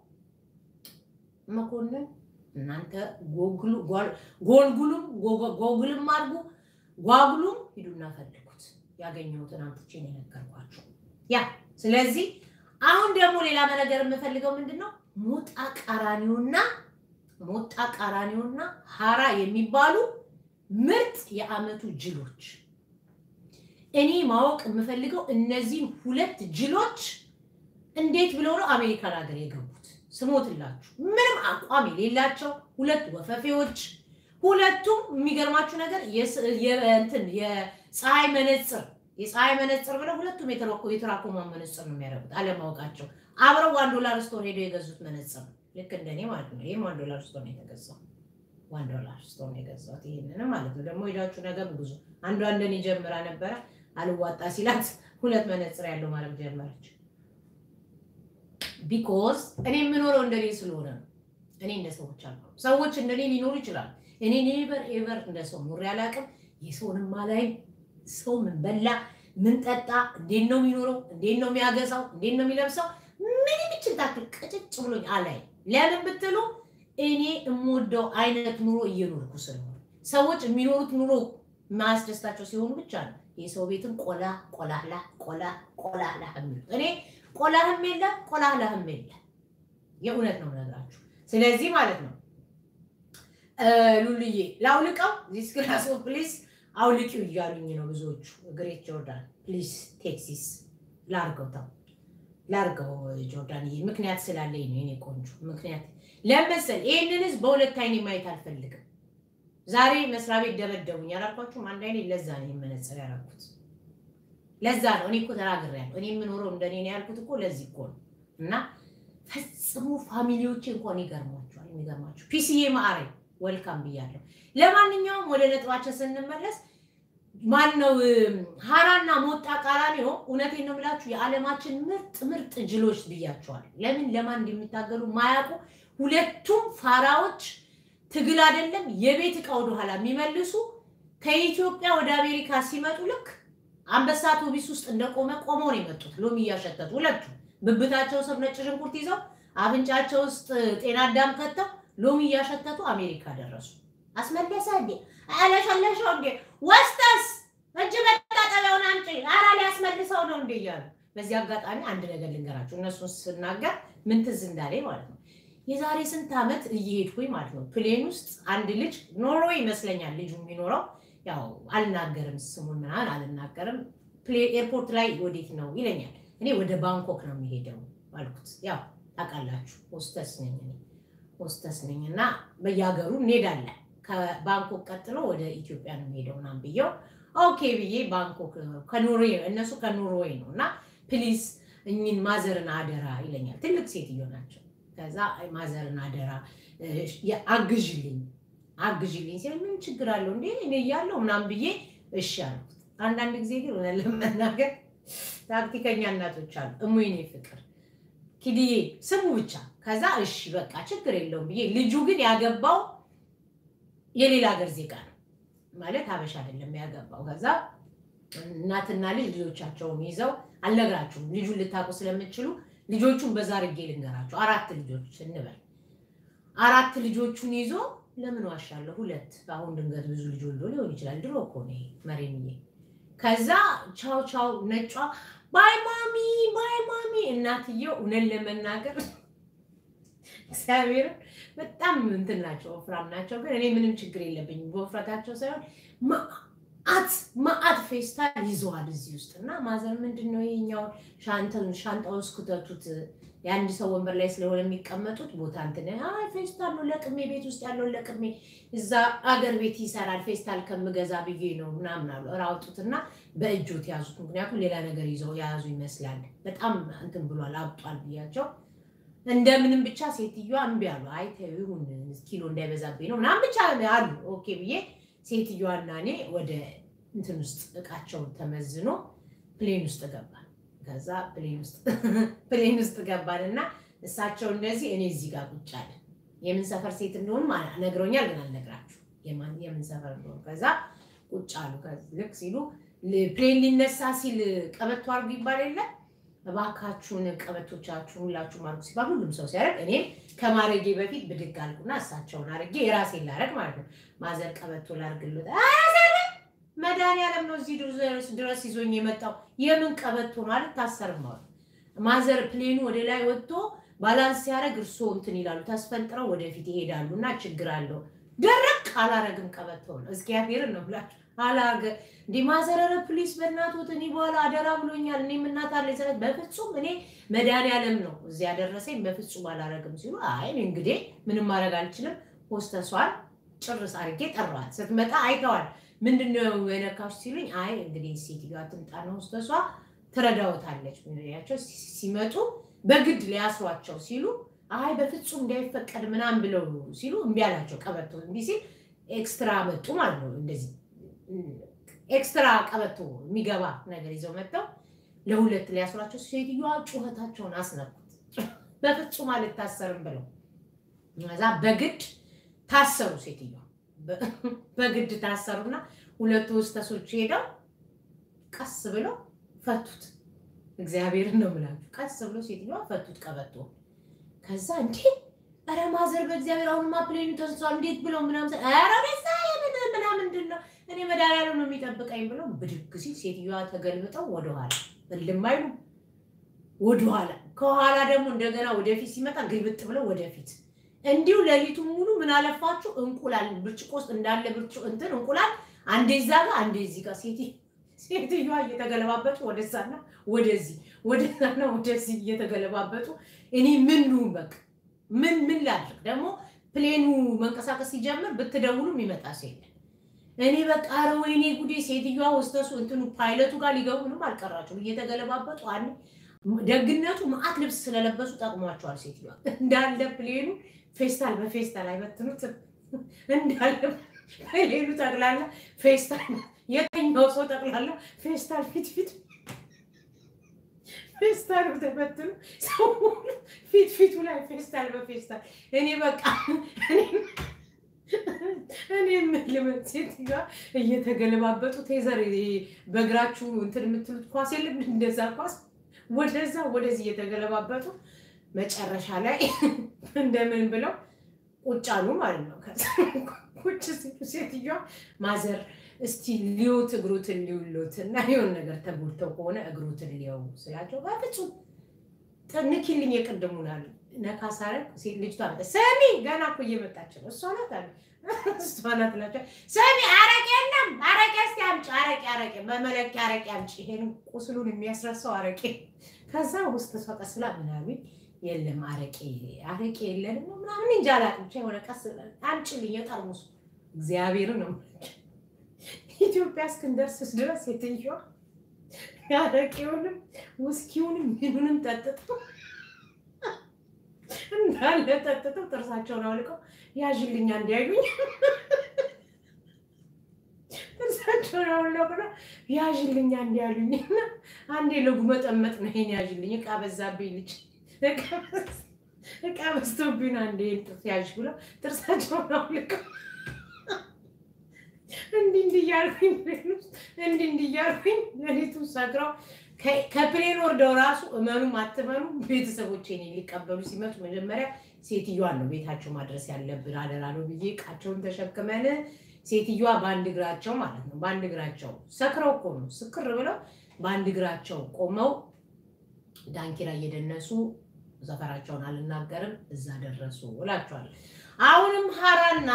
መኮንን እናንተ ጎልጉሉም ጎግልም አድርጉ ጓጉሉም ሂዱና ፈልጉት። ያገኘሁትን አምጥቼ ነው የነገርኳቸው። ያ ስለዚህ አሁን ደግሞ ሌላ መነገር የምፈልገው ምንድን ነው ሞጣ ቀራኒዮና ሞጣ ቀራኒዮና ሀራ የሚባሉ ምርጥ የአመቱ ጅሎች እኔ ማወቅ የምፈልገው እነዚህን ሁለት ጅሎች እንዴት ብለው ነው አሜሪካን ሀገር የገቡት? ስሞትላችሁ ምንም አቋም የሌላቸው ሁለት ወፈፌዎች፣ ሁለቱም የሚገርማችሁ ነገር እንትን የፀሐይ መነፅር የፀሐይ መነፅር ብለው ሁለቱም የተራኮማ መነፅር ነው የሚያደርጉት አለማወቃቸው። አብረው ዋን ዶላር ስቶር ሄደው የገዙት መነፅር ነው። ልክ እንደኔ ማለት ነው። ይህም ዋን ዶላር ስቶር ነው የተገዛው። ዋን ዶላር ስቶር ነው የገዛሁት። ይህንን ማለት ነው። ደግሞ ሄዳችሁ ነገር ብዙ አንዷ እንደኔ ጀምራ ነበረ አልዋጣ ሲላት ሁለት መነፅር ያለው ማለት ጀመረች። ቢኮዝ እኔ የምኖረው እንደኔ ስለሆነ ነው። እኔ እንደ ሰዎች አሉ ሰዎች እንደኔ ሊኖሩ ይችላሉ። እኔ ኔቨር ኤቨር እንደ ሰው ኖሬ አላውቅም። የሰውንም አላይም። ሰው ምን በላ ምን ጠጣ፣ እንዴት ነው የሚኖረው፣ እንዴት ነው የሚያገሳው፣ እንዴት ነው የሚለብሰው፣ ምንም ይችል ታክል ቅጭጭ ብሎኝ አላይም። ለምን ብትሉ እኔ የምወደው አይነት ኑሮ እየኖርኩ ስለሆነ ሰዎች የሚኖሩት ኑሮ ማያስደስታቸው ሲሆኑ ብቻ ነው የሰው ቤትን ቆላ ቆላላ ቆላ ቆላላ የሚሉት። እኔ ቆላህም የለ ቆላላህም የለ። የእውነት ነው ነገራችሁ። ስለዚህ ማለት ነው ሉልዬ ላውልቀው ዚስ ክላስ ኦፍ ፕሊስ አውልቂው እያሉኝ ነው ብዙዎቹ። ግሬት ጆርዳን ፕሊስ ቴክሲስ ላርገው ተው ላርገው ጆርዳንዬ፣ ምክንያት ስላለኝ ነው የኔ ቆንጆ ምክንያት ለመሰል ይህንን ህዝብ በሁለት አይኔ ማየት አልፈልግም። ዛሬ መስሪያ ቤት ደበደቡኝ አላልኳችሁም? አንድ አይኔ ለዛ ነው የመነጽር ያደረኩት። ለዛ ነው እኔ እኮ ተናግሬያለሁ። እኔ የምኖረው እንደኔ ነው ያልኩት እኮ ለዚህ እኮ ነው። እና ፈጽሞ ፋሚሊዎቼ እንኳን ይገርሟቸዋል። የሚገርማቸው ፒሲዬ ማዕሬ ወልካም ብያለሁ። ለማንኛውም ወደ ነጥባችን ስንመለስ ማነው ሀራና ሞጣ ቀራኒዮ፣ እውነቴን ነው የምላችሁ የዓለማችን ምርጥ ምርጥ ጅሎች ብያቸዋል። ለምን ለማን እንደሚታገሉ ማያውቁ ሁለቱም ፋራዎች ትግል አይደለም የቤት ዕቃ ወደኋላ የሚመልሱ ከኢትዮጵያ ወደ አሜሪካ ሲመጡ ልክ አንበሳ አውቶቢስ ውስጥ እንደቆመ ቆመው ነው የመጡት። ሎሚ እያሸተቱ ሁለቱ ብብታቸው ስር ነጭ ሽንኩርት ይዘው አፍንጫቸው ውስጥ ጤና አዳም ከተው ሎሚ እያሸተቱ አሜሪካ ደረሱ። አስመለሰ እንዴ አለሸለሸው እንዴ ወስተስ እጅ መታጠቢያውን አምጪ ኧረ ሊያስመልሰው ነው እንዴ እያሉ በዚህ አጋጣሚ አንድ ነገር ልንገራችሁ። እነሱን ስናገር ምን ትዝ እንዳለኝ ማለት ነው የዛሬ ስንት ዓመት እየሄድኩኝ ማለት ነው ፕሌን ውስጥ አንድ ልጅ ኖርዌይ ይመስለኛል ልጁ የሚኖረው ያው አልናገርም ስሙን ምናምን አልናገርም። ኤርፖርት ላይ ወዴት ነው ይለኛል። እኔ ወደ ባንኮክ ነው የሚሄደው አልኩት። ያው ታውቃላችሁ ሆስተስ ነኝ እኔ ሆስተስ ነኝ እና በየሀገሩ እንሄዳለን። ከባንኮክ ቀጥሎ ወደ ኢትዮጵያ ነው የሚሄደው ምናምን ብየው ኦኬ ብዬ ባንኮክ ከኖርዌይ እነሱ ከኖርዌይ ነው እና ፕሊዝ እኝን ማዘርን አደራ ይለኛል። ትልቅ ሴትዮ ናቸው። ከዛ ማዘርን አደራ አግዥልኝ አግዥልኝ ሲል ምን ችግር አለው እንዴ እኔ እያለሁ ምናምን ብዬ እሺ አልኩት። አንዳንድ ጊዜ ግን እውነት ለመናገር ታክቲከኛ እናቶች አሉ። እሙይኔ ፍቅር ኪድዬ ስሙ ብቻ። ከዛ እሺ በቃ ችግር የለውም ብዬ ልጁ ግን ያገባው የሌላ ሀገር ዜጋ ነው ማለት ሀበሻ አይደለም ያገባው። ከዛ እናትና ልጅ ልጆቻቸውን ይዘው አልነግራችሁም፣ ልጁን ልታውቁ ስለምችሉ ልጆቹን በዛ አድርጌ ልንገራቸው። አራት ልጆች እንበል አራት ልጆቹን ይዞ ለምን ዋሻለሁ? ሁለት አሁን ድንገት ብዙ ልጅ ወልዶ ሊሆን ይችላል። ድሮ እኮ ነው ይሄ መሬምዬ። ከዛ ቻው ቻው ነጯ ባይ ማሚ ባይ ማሚ። እናትየው እውነት ለመናገር እግዚአብሔርን በጣም እንትን ናቸው፣ ወፍራም ናቸው። ግን እኔ ምንም ችግር የለብኝም በወፍረታቸው ሳይሆን መዓት መዓት ፌስታል ይዘዋል እዚህ ውስጥ እና ማዘር ምንድን ነው ይኸኛውን ሻንጣ ውስጥ ክተቱት የአንድ ሰው ወንበር ላይ ስለሆነ የሚቀመጡት ቦታ እንትን አይ ፌስታል ነው ለቅሜ ቤት ውስጥ ያለውን ለቅሜ እዛ አገር ቤት ይሰራል ፌስታል ከምገዛ ብዬ ነው ምናምን አሉ። እራውጡትና በእጆት ያዙት። ምክንያቱም ሌላ ነገር ይዘው የያዙ ይመስላል። በጣም እንትን ብሏል አብጧል ብያቸው እንደምንም ብቻ ሴትዮዋ እምቢ አሉ። አይ ተይው ይሁን ኪሎ እንዳይበዛብኝ ነው ምናምን ብቻ አሉ። ኦኬ ብዬ ሴትዮዋና እኔ ወደ እንትን ውስጥ እቃቸውን ተመዝኖ ፕሌን ውስጥ ገባል። ከዛ ፕሌን ውስጥ ፕሌን ውስጥ ገባን እና እሳቸው እንደዚህ እኔ እዚህ ጋር ቁጭ አለ። የምን ሰፈር ሴት እንደሆኑ ነግረውኛል፣ ግን አልነግራችሁ የምን ሰፈር እንደሆኑ። ከዛ ቁጭ አሉ። ልክ ሲሉ ፕሌን ሊነሳ ሲል ቀበቶ አድርጉ ይባል የለ እባካችሁን ቀበቶቻችሁን ሁላችሁም አድርጉ ሲባል ሁሉም ሰው ሲያደርግ እኔም ከማድረጌ በፊት ብድግ አልኩና እሳቸውን አድርጌ የራሴን ላደርግ ማለት ነው። ማዘር ቀበቶ ላድርግልዎት መድኃኒዓለም ነው እዚህ ድረስ ይዞኝ የመጣው። የምን ቀበቶ ነው አልታሰርም አሉ። ማዘር ፕሌኑ ወደ ላይ ወጥቶ ባላንስ ሲያደርግ እርስዎ እንትን ይላሉ፣ ተስፈንጥረው ወደፊት ይሄዳሉ እና ችግር አለው። ደረቅ አላረግም ቀበቶ ነው እግዚአብሔርን ነው ብላችሁ አላገ እንዲ ማዘረረ ፕሊስ በእናትዎት እኔ በኋላ አደራ ብሎኛል። እኔ እናት አለኝ ስለት በፍጹም እኔ መድኃኒዓለም ነው እዚህ ያደረሰኝ በፍጹም አላረግም ሲሉ አይ እንግዲህ ምንም ማድረግ አልችልም። ሆስተሷን ጭርስ አድርጌ ጠራዋል። ስትመጣ አይተዋል። ምንድነው የነካሽ ሲሉኝ አይ እንግዲህ ሴትዮዋ ትምጣ ነው ሆስተሷ ትረዳውታለች ያቸው ሲመጡ በግድ ሊያስሯቸው ሲሉ አይ በፍጹም እንዳይፈቀድ ምናምን ብለው ሲሉ እምቢ አላቸው። ቀበቶ እምቢ ሲል ኤክስትራ መጡ ማለት ነው እንደዚህ ኤክስትራ ቀበቶ የሚገባ ነገር ይዘው መጥተው ለሁለት ሊያስሯቸው ሴትዮዋ ጩኸታቸውን አስነኩት። በፍጹም አልታሰርም ብለው እዛ በግድ ታሰሩ። ሴትዮዋ በግድ ታሰሩና ሁለቱ ሆስተሶች ሄደው ቀስ ብለው ፈቱት። እግዚአብሔርን ነው የምላችሁ። ቀስ ብሎ ሴትዮዋ ፈቱት ቀበቶ። ከዛ እንዴ ኧረ ማዘር በእግዚአብሔር አሁንማ ፕሌኑ ተንሷል እንዴት ብለው ምናምን ስል ኧረ ቤዛ የምን ምናምን ምንድን ነው እኔ መድኃኒዓለም ነው የሚጠብቀኝ ብለው ብድግ ሲል ሴትዮዋ ተገልብጠው ወደኋላ እልም አይሉ ወደኋላ ከኋላ ደግሞ እንደገና ወደፊት ሲመጣ ግልብጥ ብለው ወደፊት እንዲሁ ሌሊቱን ሙሉ ምን አለፋችሁ እንቁላል ብርጭቆ ውስጥ እንዳለ ብርጭቆ እንትን እንቁላል አንዴ እዛ ጋር አንዴ እዚህ ጋር ሴት ሴትዮዋ እየተገለባበጡ ወደዛና ወደዚህ ወደዛና ወደዚህ እየተገለባበጡ እኔ ምን ልሁን በቃ ምን ምን ላድርግ ደግሞ ፕሌኑ መንቀሳቀስ ሲጀምር ብትደውሉ የሚመጣ ሰው የለም እኔ በቃ ኧረ ወይኔ ጉዴ ሴትዮዋ ወስተሱ እንትኑ ፓይለቱ ጋር ሊገቡ ምንም አልቀራቸውም እየተገለባበጡ አንዴ ደግነቱ መዓት ልብስ ስለለበሱ ጠቅሟቸዋል ሴትዮዋ እንዳለ ፕሌኑ ፌስታል በፌስታል አይበትኑትም እንዳለ ፕሌኑ ጠቅላላ ፌስታል የተኛው ሰው ጠቅላላ ፌስታል ፊት ፊት ፌስታል ተበትኑ ሰው ሁሉ ፊት ፊቱ ላይ ፌስታል በፌስታል እኔ በቃ እኔ የምልመት ሴትዮዋ እየተገለባበጡ ቴዘር በእግራችሁ እንትን የምትሉት ኳስ የለም እንደዛ ኳስ ወደዛ ወደዚህ እየተገለባበጡ መጨረሻ ላይ እንደምን ብለው ቁጭ አሉ ማለት ነው። ከዛ ቁጭ ሲሉ ሴትዮዋ ማዘር እስቲ ሊዮት እግሮትን ሊውሎት እና የሆነ ነገር ተጎድተው ከሆነ እግሮትን ሊየው ስላቸው በፍጹም ንኪልኝ የቅድሙን አሉ። ነካ ሳረግ ሴት ልጅቷ መጣ። ሰሚ ገና እኮ እየመጣች ነው። እሷ ናት አሉ። እሷ ናት እላቸዋለሁ። ሰሚ አረቄ የለም አረቄ እስቲ አምጪ፣ አረቄ አረቄ በመለኪያ አረቄ አምጪ፣ ይሄን ቁስሉን የሚያስረሳው አረቄ። ከዛ ውስጥ እሷ ቀስ ብላ ምናምን የለም አረቄ አረቄ የለንም ነው ምናምን እንጃ አላውቅም። ብቻ የሆነ ቀስ ብላ አምጪልኝ የጠርሙሱ እግዚአብሔርን ነው ኢትዮጵያ እስክንደርስስ ድረስ የትኛዋ አረቄውንም ውስኪውንም ምኑንም ጠጥተው እንዳለ ጠጥተው ጥርሳቸውን አውልቀው ያዥልኛ እንዲያዩኝ ጥርሳቸውን አውልቀው ያዥልኛ እንዲያሉኝ እና አንዴ ለጉመጠመጥ ነው ይሄን ያዥልኝ እቃ በዛብኝ ልጅ እቃ በዝቶብኝ አንዴ ጥርስ ያዥ ብለው ጥርሳቸውን አውልቀው እንዲህ እንዲህ እያልኩኝ እንዲህ እንዲህ እያልኩኝ ሌሊቱን ሰክረው ከፕሌን ወርደው ራሱ እመኑም አትመኑ ቤተሰቦቼ እኔን ሊቀበሉ ሲመጡ መጀመሪያ ሴትዮዋን ነው ቤታቸው ማድረስ ያለብን አደራ ነው ብዬ እቃቸውን ተሸክመን ሴትዮዋ በአንድ እግራቸው ማለት ነው በአንድ እግራቸው ሰክረው እኮ ነው ስክር ብለው በአንድ እግራቸው ቆመው ዳንኪራ እየደነሱ ሰፈራቸውን አልናገርም እዛ ደረሱ እላቸዋለሁ። አሁንም ሀራና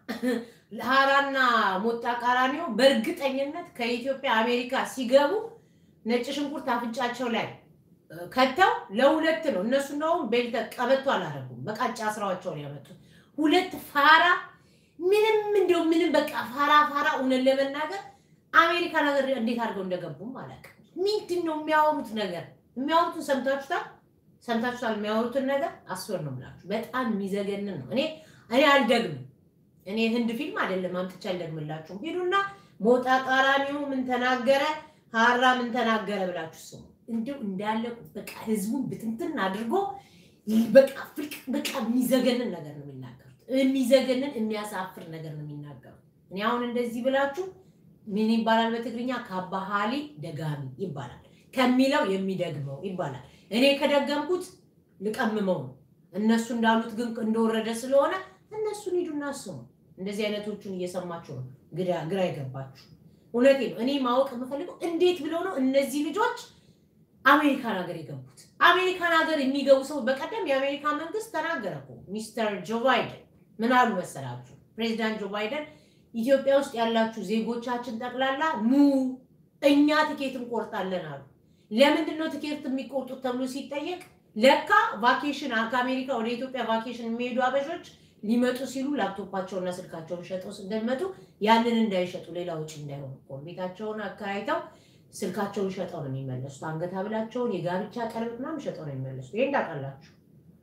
ሀራና ሞጣ ቀራኒዮ በእርግጠኝነት ከኢትዮጵያ አሜሪካ ሲገቡ ነጭ ሽንኩርት አፍንጫቸው ላይ ከተው ለሁለት ነው። እነሱ እንደውም ቤልተ ቀበቶ አላደረጉም፣ በቃጫ ስራዎቸውን ያመጡት ሁለት ፋራ ምንም እንደው ምንም በቃ ፋራ ፋራ። እውነት ለመናገር አሜሪካ ነገር እንዴት አድርገው እንደገቡም አላውቅም። ምንድን ነው የሚያወሩት ነገር? የሚያወሩትን ሰምታችሁታል? ሰምታችሁታል? የሚያወሩትን ነገር አስወር ነው የምላችሁ። በጣም የሚዘገንን ነው። እኔ እኔ አልደግምም። እኔ ህንድ ፊልም አይደለም አምጥቻ አልደግምላችሁም። ሂዱና ሞጣ ቀራኒዮ ምን ተናገረ ሀራ ምን ተናገረ ብላችሁ ስሙ። እንዲሁ እንዳለ በቃ ህዝቡን ብትንትን አድርጎ በቃ ፍልቅ በቃ የሚዘገንን ነገር ነው የሚናገሩት። የሚዘገንን የሚያሳፍር ነገር ነው የሚናገሩት። እኔ አሁን እንደዚህ ብላችሁ ምን ይባላል በትግርኛ ካባሃሊ ደጋሚ ይባላል። ከሚለው የሚደግመው ይባላል። እኔ ከደገምኩት ልቀምመው ነው። እነሱ እንዳሉት ግን እንደወረደ ስለሆነ እነሱን ሂዱና ስሙ። እንደዚህ አይነቶቹን እየሰማችሁ ነው ግራ የገባችሁ። እውነቴ ነው። እኔ ማወቅ የምፈልገው እንዴት ብለው ነው እነዚህ ልጆች አሜሪካን ሀገር የገቡት? አሜሪካን ሀገር የሚገቡ ሰው በቀደም የአሜሪካ መንግስት ተናገረ እኮ ሚስተር ጆ ባይደን ምን አሉ መሰላችሁ? ፕሬዚዳንት ጆ ባይደን ኢትዮጵያ ውስጥ ያላችሁ ዜጎቻችን ጠቅላላ ኑ እኛ ትኬት እንቆርጣለን አሉ። ለምንድን ነው ትኬት የሚቆርጡት ተብሎ ሲጠየቅ ለካ ቫኬሽን ከአሜሪካ ወደ ኢትዮጵያ ቫኬሽን የሚሄዱ አበሾች ሊመጡ ሲሉ ላፕቶፓቸውና ስልካቸውን ሸጠው እንደመጡ ያንን እንዳይሸጡ ሌላ ውጭ እንዳይሆኑ እኮ ቤታቸውን አከራይተው ስልካቸውን ሸጠው ነው የሚመለሱት። አንገት ሐብላቸውን፣ የጋብቻ ቀለበት ምናምን ሸጠው ነው የሚመለሱት። ይሄ እንዳውቃላችሁ።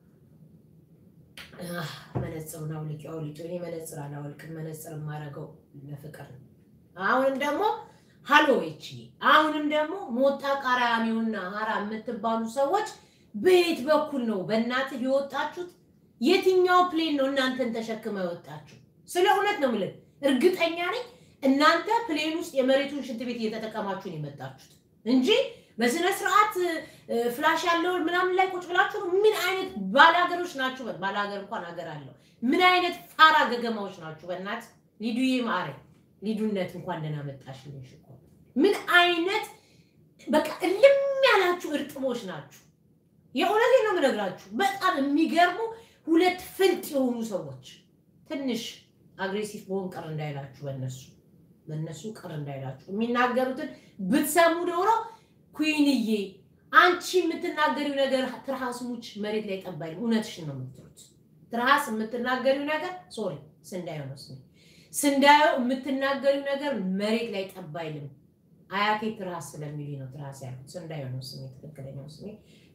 መነጽሩን አውልቂ አውልቂ። እኔ መነጽር አላወልቅም። መነጽር የማደርገው ለፍቅር ነው። አሁንም ደግሞ ሀሎዌች አሁንም ደግሞ ሞጣ ቀራኒዮና ሀራ የምትባሉ ሰዎች በየት በኩል ነው በእናትህ የወጣችሁት? የትኛው ፕሌን ነው እናንተን ተሸክመ የወጣችሁ? ስለ እውነት ነው የምልህ። እርግጠኛ ነኝ እናንተ ፕሌን ውስጥ የመሬቱን ሽንት ቤት እየተጠቀማችሁ ነው የመጣችሁት እንጂ በስነ ስርዓት ፍላሽ ያለውን ምናምን ላይ ቁጭ ብላችሁ ምን አይነት ባላገሮች ናችሁ? ባላገር እንኳን ሀገር አለው። ምን አይነት ፋራ ገገማዎች ናችሁ? በእናት ሊዱዬ ማረ ሊዱነት እንኳን ደህና መጣሽልኝ። እኮ ምን አይነት በቃ እልም ያላችሁ እርጥቦች ናችሁ። የእውነቴን ነው የምነግራችሁ። በጣም የሚገርሙ ሁለት ፍልጥ የሆኑ ሰዎች ትንሽ አግሬሲቭ በሆን ቅር እንዳይላችሁ በእነሱ በእነሱ ቅር እንዳይላችሁ የሚናገሩትን ብትሰሙ ኖሮ ኩንዬ አንቺ የምትናገሪው ነገር ትርሃስ ሙች መሬት ላይ ጠባይ እውነትሽን ነው የምትሉት። ትርሃስ የምትናገሪው ነገር ሶሪ ስንዳዮ ነው ስሜ ስንዳዮ የምትናገሪው ነገር መሬት ላይ ጠባይልም አያቴ ትርሃስ ስለሚል ነው ትርሃስ ያልኩት። ስንዳዮ ነው ስሜ ትክክለኛው ስሜ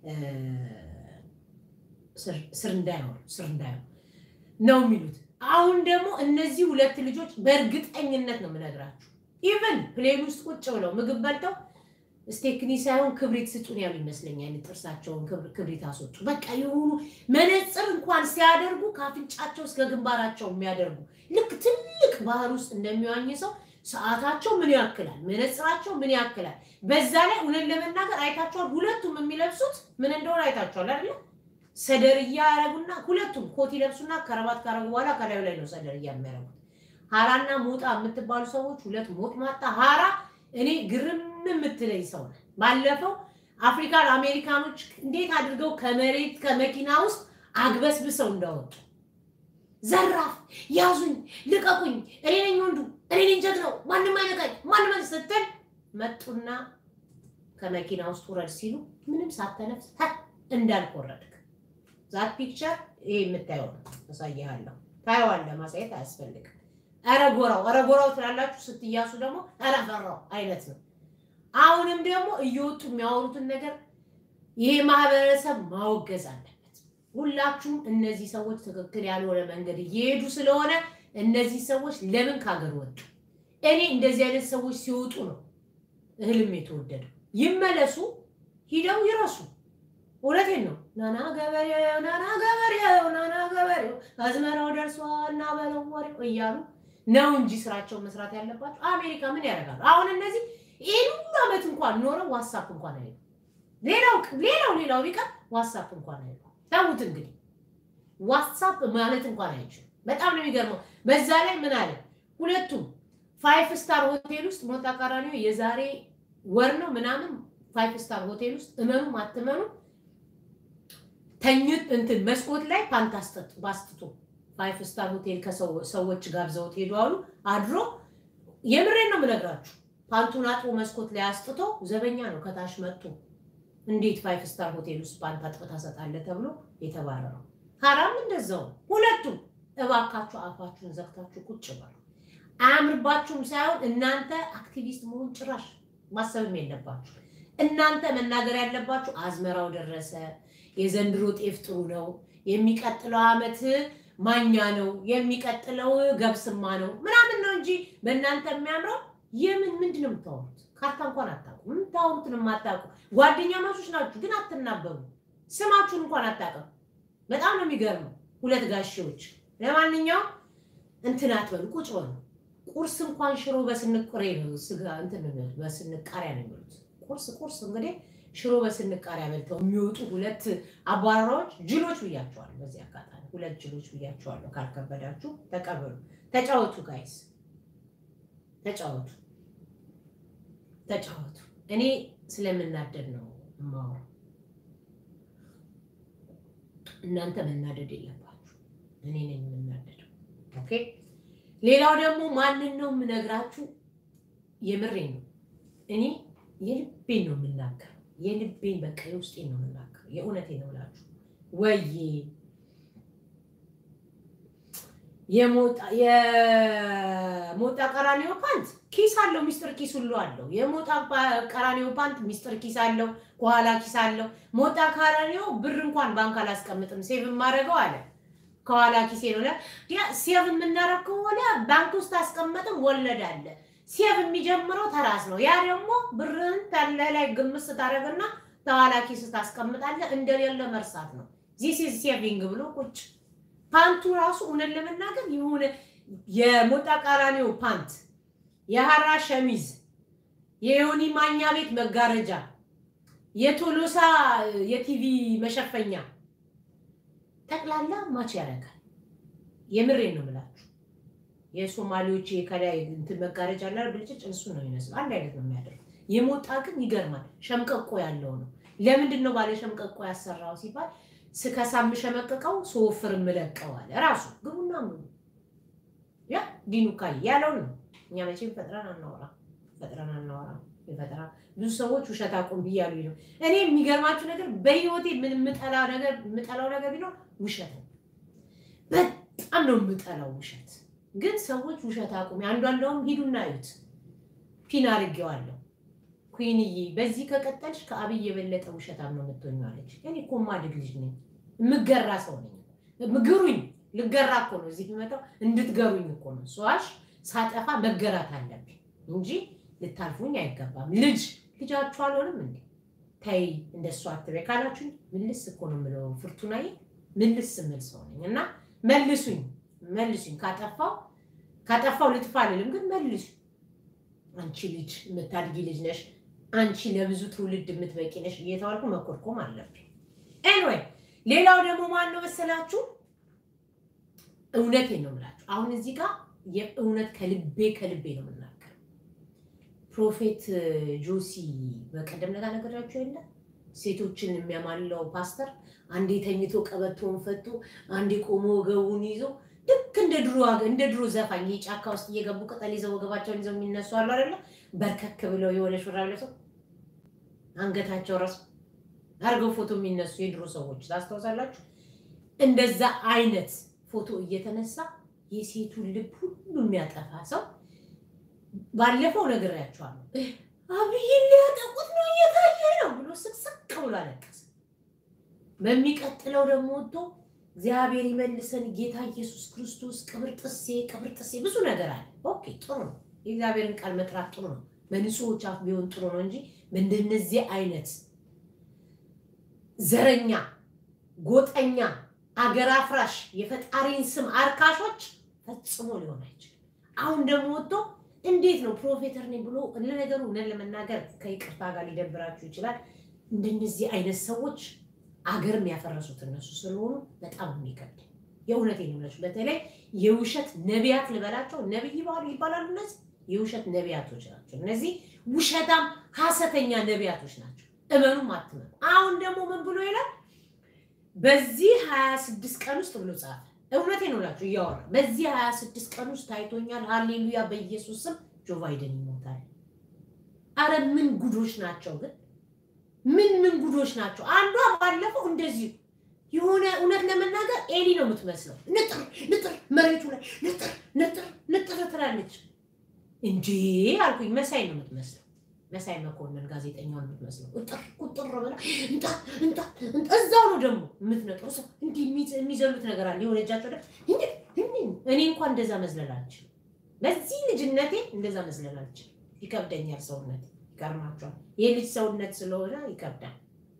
ስርንዳዮ ስርንዳዮ ነው የሚሉት። አሁን ደግሞ እነዚህ ሁለት ልጆች በእርግጠኝነት ነው የምነግራችሁ ኢቨን ፕሌን ውስጥ ቁጭ ብለው ምግብ በልተው ስቴክኒ ሳይሆን ክብሪት ስጡን ያሉ ይመስለኛል። ጥርሳቸውን ክብሪት አስወጡ። በቃ የሆኑ መነፅር እንኳን ሲያደርጉ ከአፍንጫቸው እስከ ግንባራቸው የሚያደርጉ ልክ ትልቅ ባህር ውስጥ እንደሚዋኝ ሰው ሰዓታቸው ምን ያክላል፣ መነፅራቸው ምን ያክላል። በዛ ላይ እውነት ለመናገር አይታችኋል። ሁለቱም የሚለብሱት ምን እንደሆነ አይታችኋል አይደለ? ሰደርያ ያረጉና ሁለቱም ኮት ይለብሱና ከረባት ካረጉ በኋላ ከላዩ ላይ ነው ሰደርያ የሚያረጉት። ሀራና ሞጣ የምትባሉ ሰዎች ሁለት ሞጥ ማጣ ሀራ እኔ ግርም የምትለኝ ሰው ነው። ባለፈው አፍሪካን አሜሪካኖች እንዴት አድርገው ከመሬት ከመኪና ውስጥ አግበስብሰው እንዳወጡ ዘራፍ ያዙኝ፣ ልቀቁኝ፣ እኔ ነኝ ወንዱ፣ እኔ ነኝ ጀግናው፣ ማንም አይነካኝ፣ ማንም ስትል መጡና ከመኪና ውስጥ ውረድ ሲሉ ምንም ሳተነፍስ እንዳልክ ወረድክ። ዛት ፒክቸር ይሄ የምታየው ነው። አሳይሃለሁ። ታየዋለህ። ማሳየት አያስፈልግም። ኧረ ጎራው ኧረ ጎራው ትላላችሁ። ስትያሱ ደግሞ ኧረ ፈራው አይነት ነው። አሁንም ደግሞ እየወጡ የሚያወሩትን ነገር ይሄ ማህበረሰብ ማወገዝ አለበት። ሁላችሁም እነዚህ ሰዎች ትክክል ያልሆነ መንገድ እየሄዱ ስለሆነ እነዚህ ሰዎች ለምን ካገር ወጡ? እኔ እንደዚህ አይነት ሰዎች ሲወጡ ነው እህልም የተወደደው። ይመለሱ፣ ሂደው ይረሱ። እውነቴን ነው። ናና ገበሬው ናና ገበሬው ናና ገበሬው አዝመራው ደርሷል እና በለው ወሬው እያሉ ነው እንጂ ስራቸውን መስራት ያለባቸው። አሜሪካ ምን ያደርጋሉ? አሁን እነዚህ ይህን ሁሉ ዓመት እንኳን ኖረው ዋትሳፕ እንኳን አይሉ። ሌላው ሌላው ሌላው ቢቀር ዋትሳፕ እንኳን አይሉ። ተዉት እንግዲህ ዋትሳፕ ማለት እንኳን አይችሉም። በጣም ነው የሚገርመው። በዛ ላይ ምን አለ ሁለቱም ፋይፍ ስታር ሆቴል ውስጥ ሞጣ ቀራኒዮ የዛሬ ወር ነው ምናምን ፋይፍ ስታር ሆቴል ውስጥ እመኑ አትመኑ ተኝት እንትን መስኮት ላይ ፓንት ባስትቶ ፋይፍ ስታር ሆቴል ከሰዎች ጋብዘውት ሄዱ አሉ። አድሮ የምሬን ነው የምነግራችሁ። ፓንቱን አጥቦ መስኮት ላይ አስጥቶ ዘበኛ ነው ከታች መጥቶ እንዴት ፋይፍ ስታር ሆቴል ውስጥ ፓንት አጥቦ ታሰጣለህ ተብሎ የተባረረው። ሀራም እንደዛው። ሁለቱም እባካችሁ አፋችሁን ዘግታችሁ ቁጭ በሉ። አያምርባችሁም ሳይሆን እናንተ አክቲቪስት መሆን ጭራሽ ማሰብም የለባችሁ። እናንተ መናገር ያለባችሁ አዝመራው ደረሰ፣ የዘንድሮ ጤፍ ጥሩ ነው፣ የሚቀጥለው ዓመት ማኛ ነው፣ የሚቀጥለው ገብስማ ነው ምናምን ነው እንጂ በእናንተ የሚያምረው የምን ምንድን ነው የምታወሩት? ካርታ እንኳን አታውቁ። የምታወሩትን የማታውቁ ጓደኛ ማቾች ናችሁ፣ ግን አትናበሩ። ስማችሁን እንኳን አታውቅም። በጣም ነው የሚገርመው። ሁለት ጋሼዎች። ለማንኛውም እንትን አትበሉ፣ ቁጭ በሉ። ቁርስ እንኳን ሽሮ በስንቁሬ ነው ስጋ እንትን በስንቃሪያ ነው የሚሉት። ቁርስ ቁርስ እንግዲህ ሽሮ በስንቃሪያ በልተው የሚወጡ ሁለት አባራራዎች ጅሎች ብያቸዋለሁ። በዚህ አጋጣሚ ሁለት ጅሎች ብያቸዋለሁ። ካልከበዳችሁ ተቀበሉ። ተጫወቱ ጋይስ፣ ተጫወቱ፣ ተጫወቱ። እኔ ስለምናደድ ነው የማወራው። እናንተ መናደድ የለባችሁ። እኔ ነኝ የምናደደው። ኦኬ። ሌላው ደግሞ ማንን ነው የምነግራችሁ? የምሬ ነው። እኔ የልቤን ነው የምናገረው። የልቤን በቃ የውስጤን ነው የምናገረው። የእውነቴን ነው እላችሁ ወይ የሞጣ ቀራኒዮ ፓንት ኪስ አለው፣ ሚስጥር ኪስ ሁሉ አለው። የሞጣ ቀራኒዮ ፓንት ሚስጥር ኪስ አለው፣ ከኋላ ኪስ አለው። ሞጣ ቀራኒዮ ብር እንኳን ባንክ አላስቀምጥም ሴቭ የማደርገው አለ ከኋላ ኪሴ ነው። ሴቭ የምናደርግ ከሆነ ባንክ ውስጥ አስቀመጥም ወለድ አለ። ሴቭ የሚጀምረው ተራስ ነው። ያ ደግሞ ብርህን ተለ ላይ ግምት ስታደርግና ተኋላ ኪስ ታስቀምጣለህ። እንደሌለ መርሳት ነው። ዚስ ኢዝ ሴቪንግ ብሎ ቁጭ ፓንቱ ራሱ እውነት ለመናገር የሆነ የሞጣ ቀራኒዮ ፓንት፣ የሀራ ሸሚዝ፣ የዮኒ ማኛ ቤት መጋረጃ የቶሎሳ የቲቪ መሸፈኛ ጠቅላላ ማች ያደርጋል። የምሬን ነው የምላችሁ። የሶማሌዎች ከላይ እንትን መጋረጃ አለ ብልጭጭ፣ እሱ ነው ይመስል አንድ አይነት ነው የሚያደርጉት። የሞጣ ግን ይገርማል። ሸምቀቆ ያለው ነው። ለምንድን ነው ባለ ሸምቀቆ ያሰራው ሲባል ስከሳ የምሸመቅቀው ስወፍር የምለቀዋል ራሱ ግቡና ምኑ ያ ዲኑካይ ያለው ነው። እኛ መቼም ፈጥረን አናወራ ፈጥረን አናወራ የፈጠራ ብዙ ሰዎች ውሸት አቁም ብያሉ ነው። እኔ የሚገርማችሁ ነገር በህይወቴ ምን የምጠላው ነገር የምጠላው ነገር ቢኖር ውሸት ነው። በጣም ነው የምጠላው ውሸት። ግን ሰዎች ውሸት አቁም አንዷ እንደውም ሂዱና እዩት ፒን አድርጌዋለሁ ኩንዬ በዚህ ከቀጠልሽ ከአብይ የበለጠ ውሸታም ነው የምትሆኚው አለች። እኔ እኮ ማድግ ልጅ ነኝ፣ የምገራ ሰው ነኝ። ምግሩኝ ልገራ እኮ ነው እዚህ የሚመጣው እንድትገሩኝ እኮ ነው። ሰዋሽ ሳጠፋ መገራት አለብኝ እንጂ ልታልፉኝ አይገባም። ልጅ ልጃችሁ አልሆንም እንዴ? ተይ እንደሱ አትበይ ካላችሁኝ ምልስ እኮ ነው የምለው። ፍርቱናዬ ምልስ የምል ሰው ነኝ እና መልሱኝ፣ መልሱኝ። ካጠፋው ካጠፋው ልጥፋ አልልም፣ ግን መልሱ። አንቺ ልጅ የምታድጊ ልጅ ነሽ፣ አንቺ ለብዙ ትውልድ የምትበቂ ነሽ እየተባልኩ መኮርኮም አለብኝ። ኤንዌይ ሌላው ደግሞ ማን ነው መሰላችሁ? እውነቴን ነው የምላችሁ። አሁን እዚህ ጋር የእውነት ከልቤ ከልቤ ነው የምናገር። ፕሮፌት ጆሲ በቀደም ለታ ነገራችሁ የለ ሴቶችን የሚያማለው ፓስተር አንዴ ተኝቶ ቀበቶውን ፈቶ አንዴ ቆሞ ወገቡን ይዞ ልክ እንደ ድሮ እንደ ድሮ ዘፋኝ ጫካ ውስጥ እየገቡ ቅጠል ይዘው ወገባቸውን ይዘው የሚነሱ አሉ አይደለ? በርከክ ብለው የሆነ ሹራብ ለብሰው አንገታቸው ራሱ አድርገው ፎቶ የሚነሱ የድሮ ሰዎች ታስታውሳላችሁ? እንደዛ አይነት ፎቶ እየተነሳ የሴቱን ልብ ሁሉ የሚያጠፋ ሰው ባለፈው ነግሬያቸዋለሁ። አብይን ሊያጠቁት ነው እየታየ ነው ብሎ ስቅስቅ ብሎ አለቀሰ። በሚቀጥለው ደግሞ ወጥቶ እግዚአብሔር ይመልሰን ጌታ ኢየሱስ ክርስቶስ ቅብር ጥሴ ቅብር ጥሴ ብዙ ነገር አለ። ኦኬ ጥሩ ነው። የእግዚአብሔርን ቃል መጥራት ጥሩ ነው። በንጹሖች አፍ ቢሆን ጥሩ ነው እንጂ በእንደነዚህ አይነት ዘረኛ፣ ጎጠኛ፣ አገር አፍራሽ የፈጣሪን ስም አርካሾች ፈጽሞ ሊሆን አይችልም። አሁን ደግሞ ወጥቶ እንዴት ነው ፕሮፌተር ነኝ ብሎ ለነገሩ እውነት ለመናገር ከይቅርታ ጋር ሊደብራችሁ ይችላል። እንደነዚህ አይነት ሰዎች አገርም ያፈረሱት እነሱ ስለሆኑ በጣም የሚከብድ የእውነት ነው። በተለይ የውሸት ነቢያት ልበላቸው ነቢይ ይባላሉ። እነዚህ የውሸት ነቢያቶች ናቸው። እነዚህ ውሸታም ሀሰተኛ ነቢያቶች ናቸው። እመኑም አትመኑ። አሁን ደግሞ ምን ብሎ ይላል? በዚህ ሀያ ስድስት ቀን ውስጥ ብሎ ጻፈ። እውነቴ ነው እላችሁ እያወራ በዚህ ሀያ ስድስት ቀን ውስጥ ታይቶኛል። ሃሌሉያ በኢየሱስ ስም ጆ ባይደን ይሞታል። አረ ምን ጉዶች ናቸው ግን ምን ምን ጉዶች ናቸው። አንዷ ባለፈው እንደዚሁ የሆነ እውነት ለመናገር ኤሊ ነው የምትመስለው። ንጥር ንጥር መሬቱ ላይ ንጥር ንጥር ንጥር ትላለች እንጂ አልኩኝ። መሳይ ነው የምትመስለው። መሳይ መኮንን ጋዜጠኛውን የምትመስለው እጥር ቁጥር ብላ እንጣ እንጣ እዛው ነው ደግሞ የምትነጥሩ ሰው እንዲህ የሚዘሉት ነገር አለ። የሆነ እጃቸው እኔ እንኳን እንደዛ መዝለል አልችልም። በዚህ ልጅነቴ እንደዛ መዝለል አልችልም። ይከብደኛል ሰውነት ይገርማቸዋል። የልጅ ሰውነት ስለሆነ ይከብዳል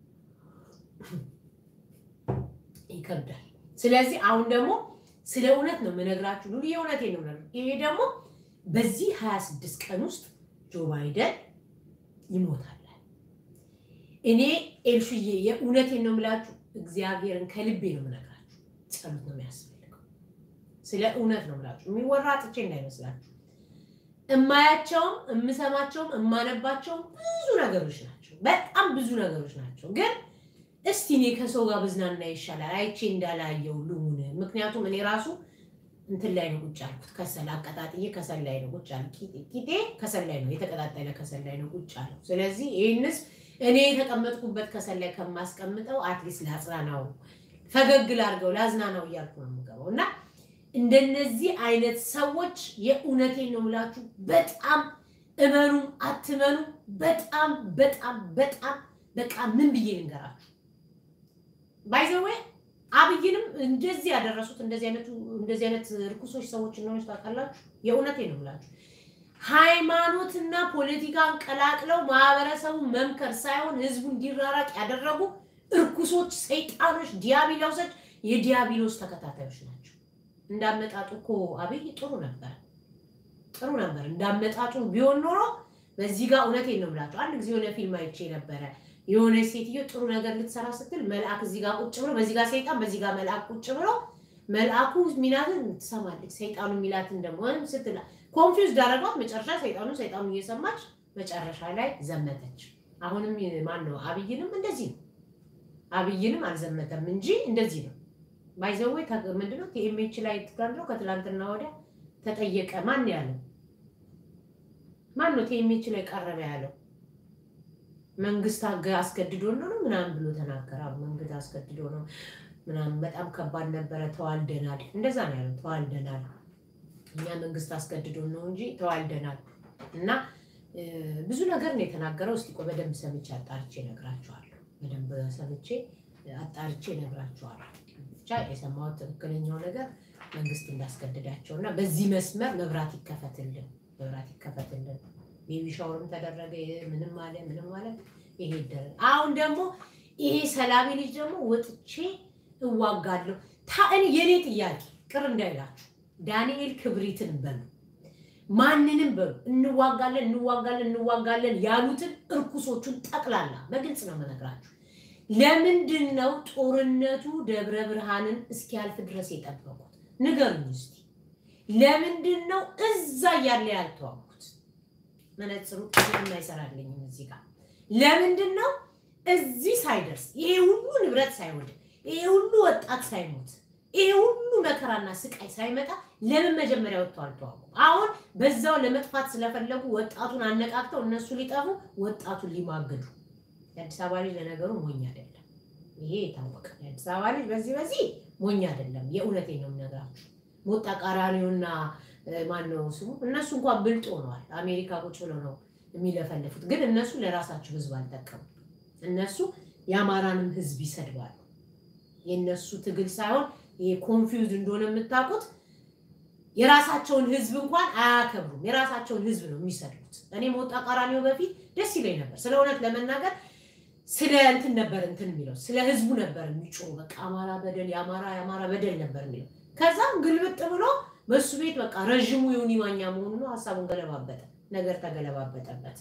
ይከብዳል። ስለዚህ አሁን ደግሞ ስለ እውነት ነው የምነግራችሁ። ሉ የእውነቴ ነው። ይሄ ደግሞ በዚህ ሀያ ስድስት ቀን ውስጥ ጆ ባይደን ይሞታል። እኔ ኤልሹዬ የእውነቴን ነው የምላችሁ። እግዚአብሔርን ከልቤ ነው የምነግራችሁ። ጸሎት ነው የሚያስፈልገው። ስለ እውነት ነው የምላችሁ። የሚወራ ጥቼ እንዳይመስላችሁ። እማያቸውም እምሰማቸውም እማነባቸውም ብዙ ነገሮች ናቸው። በጣም ብዙ ነገሮች ናቸው። ግን እስቲ እኔ ከሰው ጋር ብዝናና ይሻላል አይቼ እንዳላየው ልሁን። ምክንያቱም እኔ ራሱ እንትን ላይ ነው ቁጭ አልኩት። ከሰል አቀጣጥዬ ከሰል ላይ ነው ቁጭ አልኩት። ቂጤ ከሰል ላይ ነው የተቀጣጠለ ከሰል ላይ ነው ቁጭ አለው። ስለዚህ ይህንስ እኔ የተቀመጥኩበት ከሰል ላይ ከማስቀምጠው አትሊስት ላጽናናው፣ ፈገግ ላድርገው፣ ላዝናናው እያልኩ ነው የምገባው እና እንደነዚህ አይነት ሰዎች የእውነቴን ነው የምላችሁ፣ በጣም እመኑ አትመኑ፣ በጣም በጣም በጣም በቃ ምን ብዬ ልንገራችሁ። ባይዘዌ አብይንም እንደዚህ ያደረሱት እንደዚህ አይነቱ እንደዚህ አይነት ርኩሶች ሰዎች እንደሆነች ታውቃላችሁ። የእውነቴን ነው የምላችሁ። ሃይማኖትና ፖለቲካን ቀላቅለው ማህበረሰቡን መምከር ሳይሆን ህዝቡ እንዲራራቅ ያደረጉ እርኩሶች፣ ሰይጣኖች፣ ዲያብሎሶች የዲያብሎስ ተከታታዮች ናቸው። እንዳመጣጡ እኮ አብይ ጥሩ ነበር፣ ጥሩ ነበር። እንዳመጣጡ ቢሆን ኖሮ በዚህ ጋር እውነቴን ነው የምላቸው። አንድ ጊዜ የሆነ ፊልም አይቼ ነበረ። የሆነች ሴትዮ ጥሩ ነገር ልትሰራ ስትል መልአክ እዚህ ጋር ቁጭ ብሎ በዚህ ጋር ሰይጣን በዚህ ጋር መልአክ ቁጭ ብሎ መልአኩ ሚላትን ትሰማለች፣ ሰይጣኑ ሚላትን ደግሞ ስትላ ኮንፊውዝ ዳረጓት። መጨረሻ ሰይጣኑ ሰይጣኑ እየሰማች መጨረሻ ላይ ዘመተች። አሁንም ማን ነው አብይንም እንደዚህ ነው። አብይንም አልዘመተም እንጂ እንደዚህ ነው። ባይዘዌ ምንድነው ቲኤምኤች ላይ ትጋንድረው ከትላንትና ወዲያ ተጠየቀ። ማን ያለው ማን ነው ቲኤምኤች ላይ ቀረበ ያለው? መንግስት አስገድዶ ነው ምናምን ብሎ ተናገረ። መንግስት አስገድዶ ነው ምናምን በጣም ከባድ ነበረ። ተዋልደናል፣ እንደዛ ነው ያለው። ተዋልደናል፣ እኛ መንግስት አስገድዶ ነው እንጂ ተዋልደናል። እና ብዙ ነገር ነው የተናገረው። እስኪ ቆይ በደንብ ሰምቼ አጣርቼ እነግራቸዋለሁ። በደንብ ሰምቼ አጣርቼ እነግራቸዋለሁ። ብቻ የሰማሁት ትክክለኛው ነገር መንግስት እንዳስገድዳቸው እና በዚህ መስመር መብራት ይከፈትልን፣ መብራት ይከፈትልን። ቤቢ ሻወርም ተደረገ፣ ምንም አለ ምንም አለ። ይሄ ይደረግ። አሁን ደግሞ ይሄ ሰላሜ ልጅ ደግሞ ወጥቼ እዋጋለሁ። ታእን የኔ ጥያቄ ቅር እንዳይላችሁ ዳንኤል ክብሪትን በሉ ማንንም በሉ እንዋጋለን እንዋጋለን እንዋጋለን ያሉትን እርኩሶቹን ጠቅላላ በግልጽ ነው የምነግራችሁ። ለምንድን ነው ጦርነቱ ደብረ ብርሃንን እስኪያልፍ ድረስ የጠበቁት? ንገሩኝ እስኪ። ለምንድን ነው እዛ እያለ ያልተዋጉት? መነጽሩ ምንም አይሰራልኝም እዚህ ጋር። ለምንድን ነው እዚህ ሳይደርስ ይሄ ሁሉ ንብረት ሳይወድም ይሄ ሁሉ ወጣት ሳይሞት ይሄ ሁሉ መከራና ስቃይ ሳይመጣ ለምን መጀመሪያ ወጥተው አልተዋጉም? አሁን በዛው ለመጥፋት ስለፈለጉ ወጣቱን አነቃቅተው እነሱ ሊጠፉ ወጣቱን ሊማግዱ። የአዲስ አበባ ልጅ ለነገሩ ሞኝ አይደለም፣ ይሄ የታወቀ የአዲስ አበባ ልጅ በዚህ በዚህ ሞኝ አይደለም። የእውነቴ ነው የምነግራችሁ። ሞጣ ቃራኒውና ማነው ስሙ እነሱ እንኳን ብልጥ ሆነዋል። አሜሪካ ቁጭ ብለው ነው የሚለፈለፉት፣ ግን እነሱ ለራሳቸው ህዝብ አልጠቀሙ። እነሱ የአማራንም ህዝብ ይሰድባሉ። የእነሱ ትግል ሳይሆን ይሄ ኮንፊውዝ እንደሆነ የምታውቁት የራሳቸውን ህዝብ እንኳን አያከብሩም። የራሳቸውን ህዝብ ነው የሚሰድቡት። እኔ ሞጣ ቀራኒዮ በፊት ደስ ይለኝ ነበር። ስለ እውነት ለመናገር ስለ እንትን ነበር እንትን የሚለው ስለ ህዝቡ ነበር የሚጮሁ። በቃ አማራ በደል የአማራ የአማራ በደል ነበር የሚለው። ከዛም ግልብጥ ብሎ በሱ ቤት በቃ ረዥሙ ዮኒ ማኛ መሆኑ ነው። ሀሳቡን ገለባበጠ፣ ነገር ተገለባበጠበት።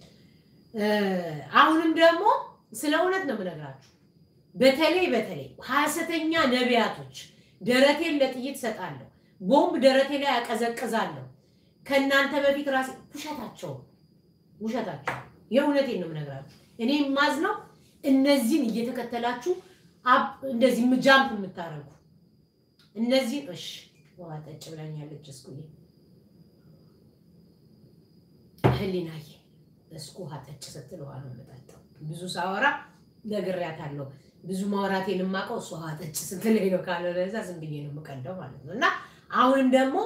አሁንም ደግሞ ስለ እውነት ነው የምነግራችሁ። በተለይ በተለይ ሐሰተኛ ነቢያቶች ደረቴን ለጥይት ሰጣለሁ ቦምብ ደረቴ ላይ ያቀዘቅዛለሁ። ከእናንተ በፊት ራሴ ውሸታቸው ውሸታቸው። የእውነቴን ነው የምነግራችሁ። እኔ የማዝነው እነዚህን እየተከተላችሁ እንደዚህ ጃምፕ የምታደርጉ እነዚህን። እሺ ውሃ ጠጭ ብላኛለች። እስኩዬ ህሊናዬ እስኩ ውሃ ጠጭ ስትል ውሃ ነው የምጠጣው። ብዙ ሳወራ ነግሬያታለሁ። ብዙ ማውራቴን የማውቀው እሱ ውሃ ጠጭ ስትለኝ ነው። ካልሆነ እዛ ዝም ብዬ ነው የምቀደው ማለት ነው እና አሁንም ደግሞ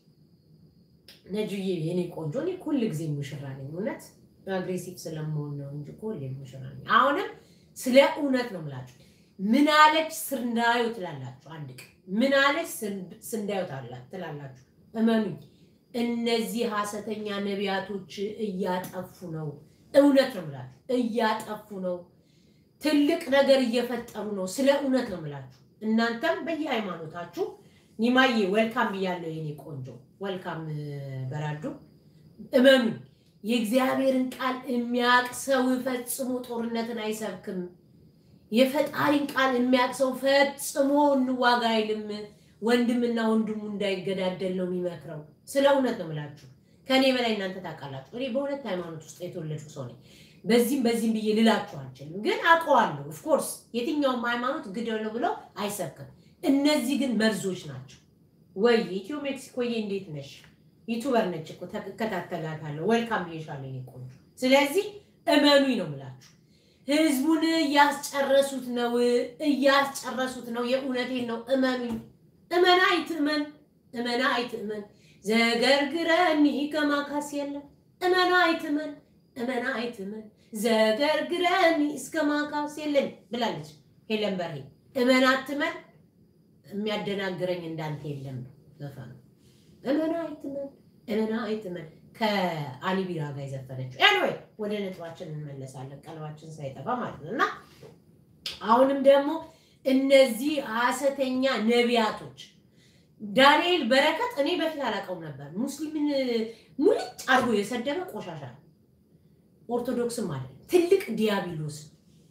ነጁዬ የኔ ቆንጆ፣ እኔ ሁል ጊዜ ሙሽራ ነኝ። እውነት አግሬሲቭ ስለመሆን ነው እንጂ ሁሌ ሙሽራ ነኝ። አሁንም ስለ እውነት ነው የምላችሁ። ምን አለች ስንዳዩ ትላላችሁ። አንድ ቀን ምን አለች ስንዳዩ ትላላችሁ። እመኑኝ፣ እነዚህ ሐሰተኛ ነቢያቶች እያጠፉ ነው። እውነት ነው የምላችሁ፣ እያጠፉ ነው። ትልቅ ነገር እየፈጠሩ ነው። ስለ እውነት ነው የምላችሁ። እናንተም በየሃይማኖታችሁ ኒማዬ ወልካም ብያለሁ የኔ ቆንጆ ወልካም በራዱ እመኑ የእግዚአብሔርን ቃል የሚያቅ ሰው ፈጽሞ ጦርነትን አይሰብክም የፈጣሪን ቃል የሚያቅ ሰው ፈጽሞ እንዋጋ አይልም ወንድምና ወንድሙ እንዳይገዳደል ነው የሚመክረው ስለ እውነት ነው የምላችሁ ከእኔ በላይ እናንተ ታውቃላችሁ እኔ በሁለት ሃይማኖት ውስጥ የተወለድኩ ሰው ነኝ በዚህም በዚህም ብዬ ልላችሁ አልችልም ግን አውቀዋለሁ ኦፍኮርስ የትኛውም ሃይማኖት ግደሉ ብለው አይሰብክም እነዚህ ግን መርዞች ናቸው። ወይ ኢትዮ ሜክሲኮዬ እንዴት ነሽ? ዩቱበር ነች እኮ ተከታተላታለሁ። ወልካም ብዬሻለሁ የኔ ቆንጆ። ስለዚህ እመኑኝ ነው የምላችሁ። ህዝቡን እያስጨረሱት ነው፣ እያስጨረሱት ነው። የእውነቴን ነው። እመኑኝ። እመና አይትእመን፣ እመና አይትእመን። ዘገርግረኒ ከማካስ የለም። እመና አይትእመን፣ እመና አይትእመን። ዘገርግረኒ እስከ ማካስ የለን ብላለች ሄለን በርሄ። እመን አትመን የሚያደናግረኝ እንዳንተ የለም ነው ዘፈኑ። እመና አይትመን እመና አይትመን ከአሊ ቢራ ጋር የዘፈነችው። ኤኒዌይ ወደ ነጥባችን እንመለሳለን፣ ቀለባችን ሳይጠፋ ማለት ነው። እና አሁንም ደግሞ እነዚህ ሐሰተኛ ነቢያቶች ዳንኤል በረከት እኔ በፊት አላውቀውም ነበር። ሙስሊምን ሙልጭ አድርጎ የሰደበ ቆሻሻ ነው። ኦርቶዶክስም አይደለም፣ ትልቅ ዲያብሎስ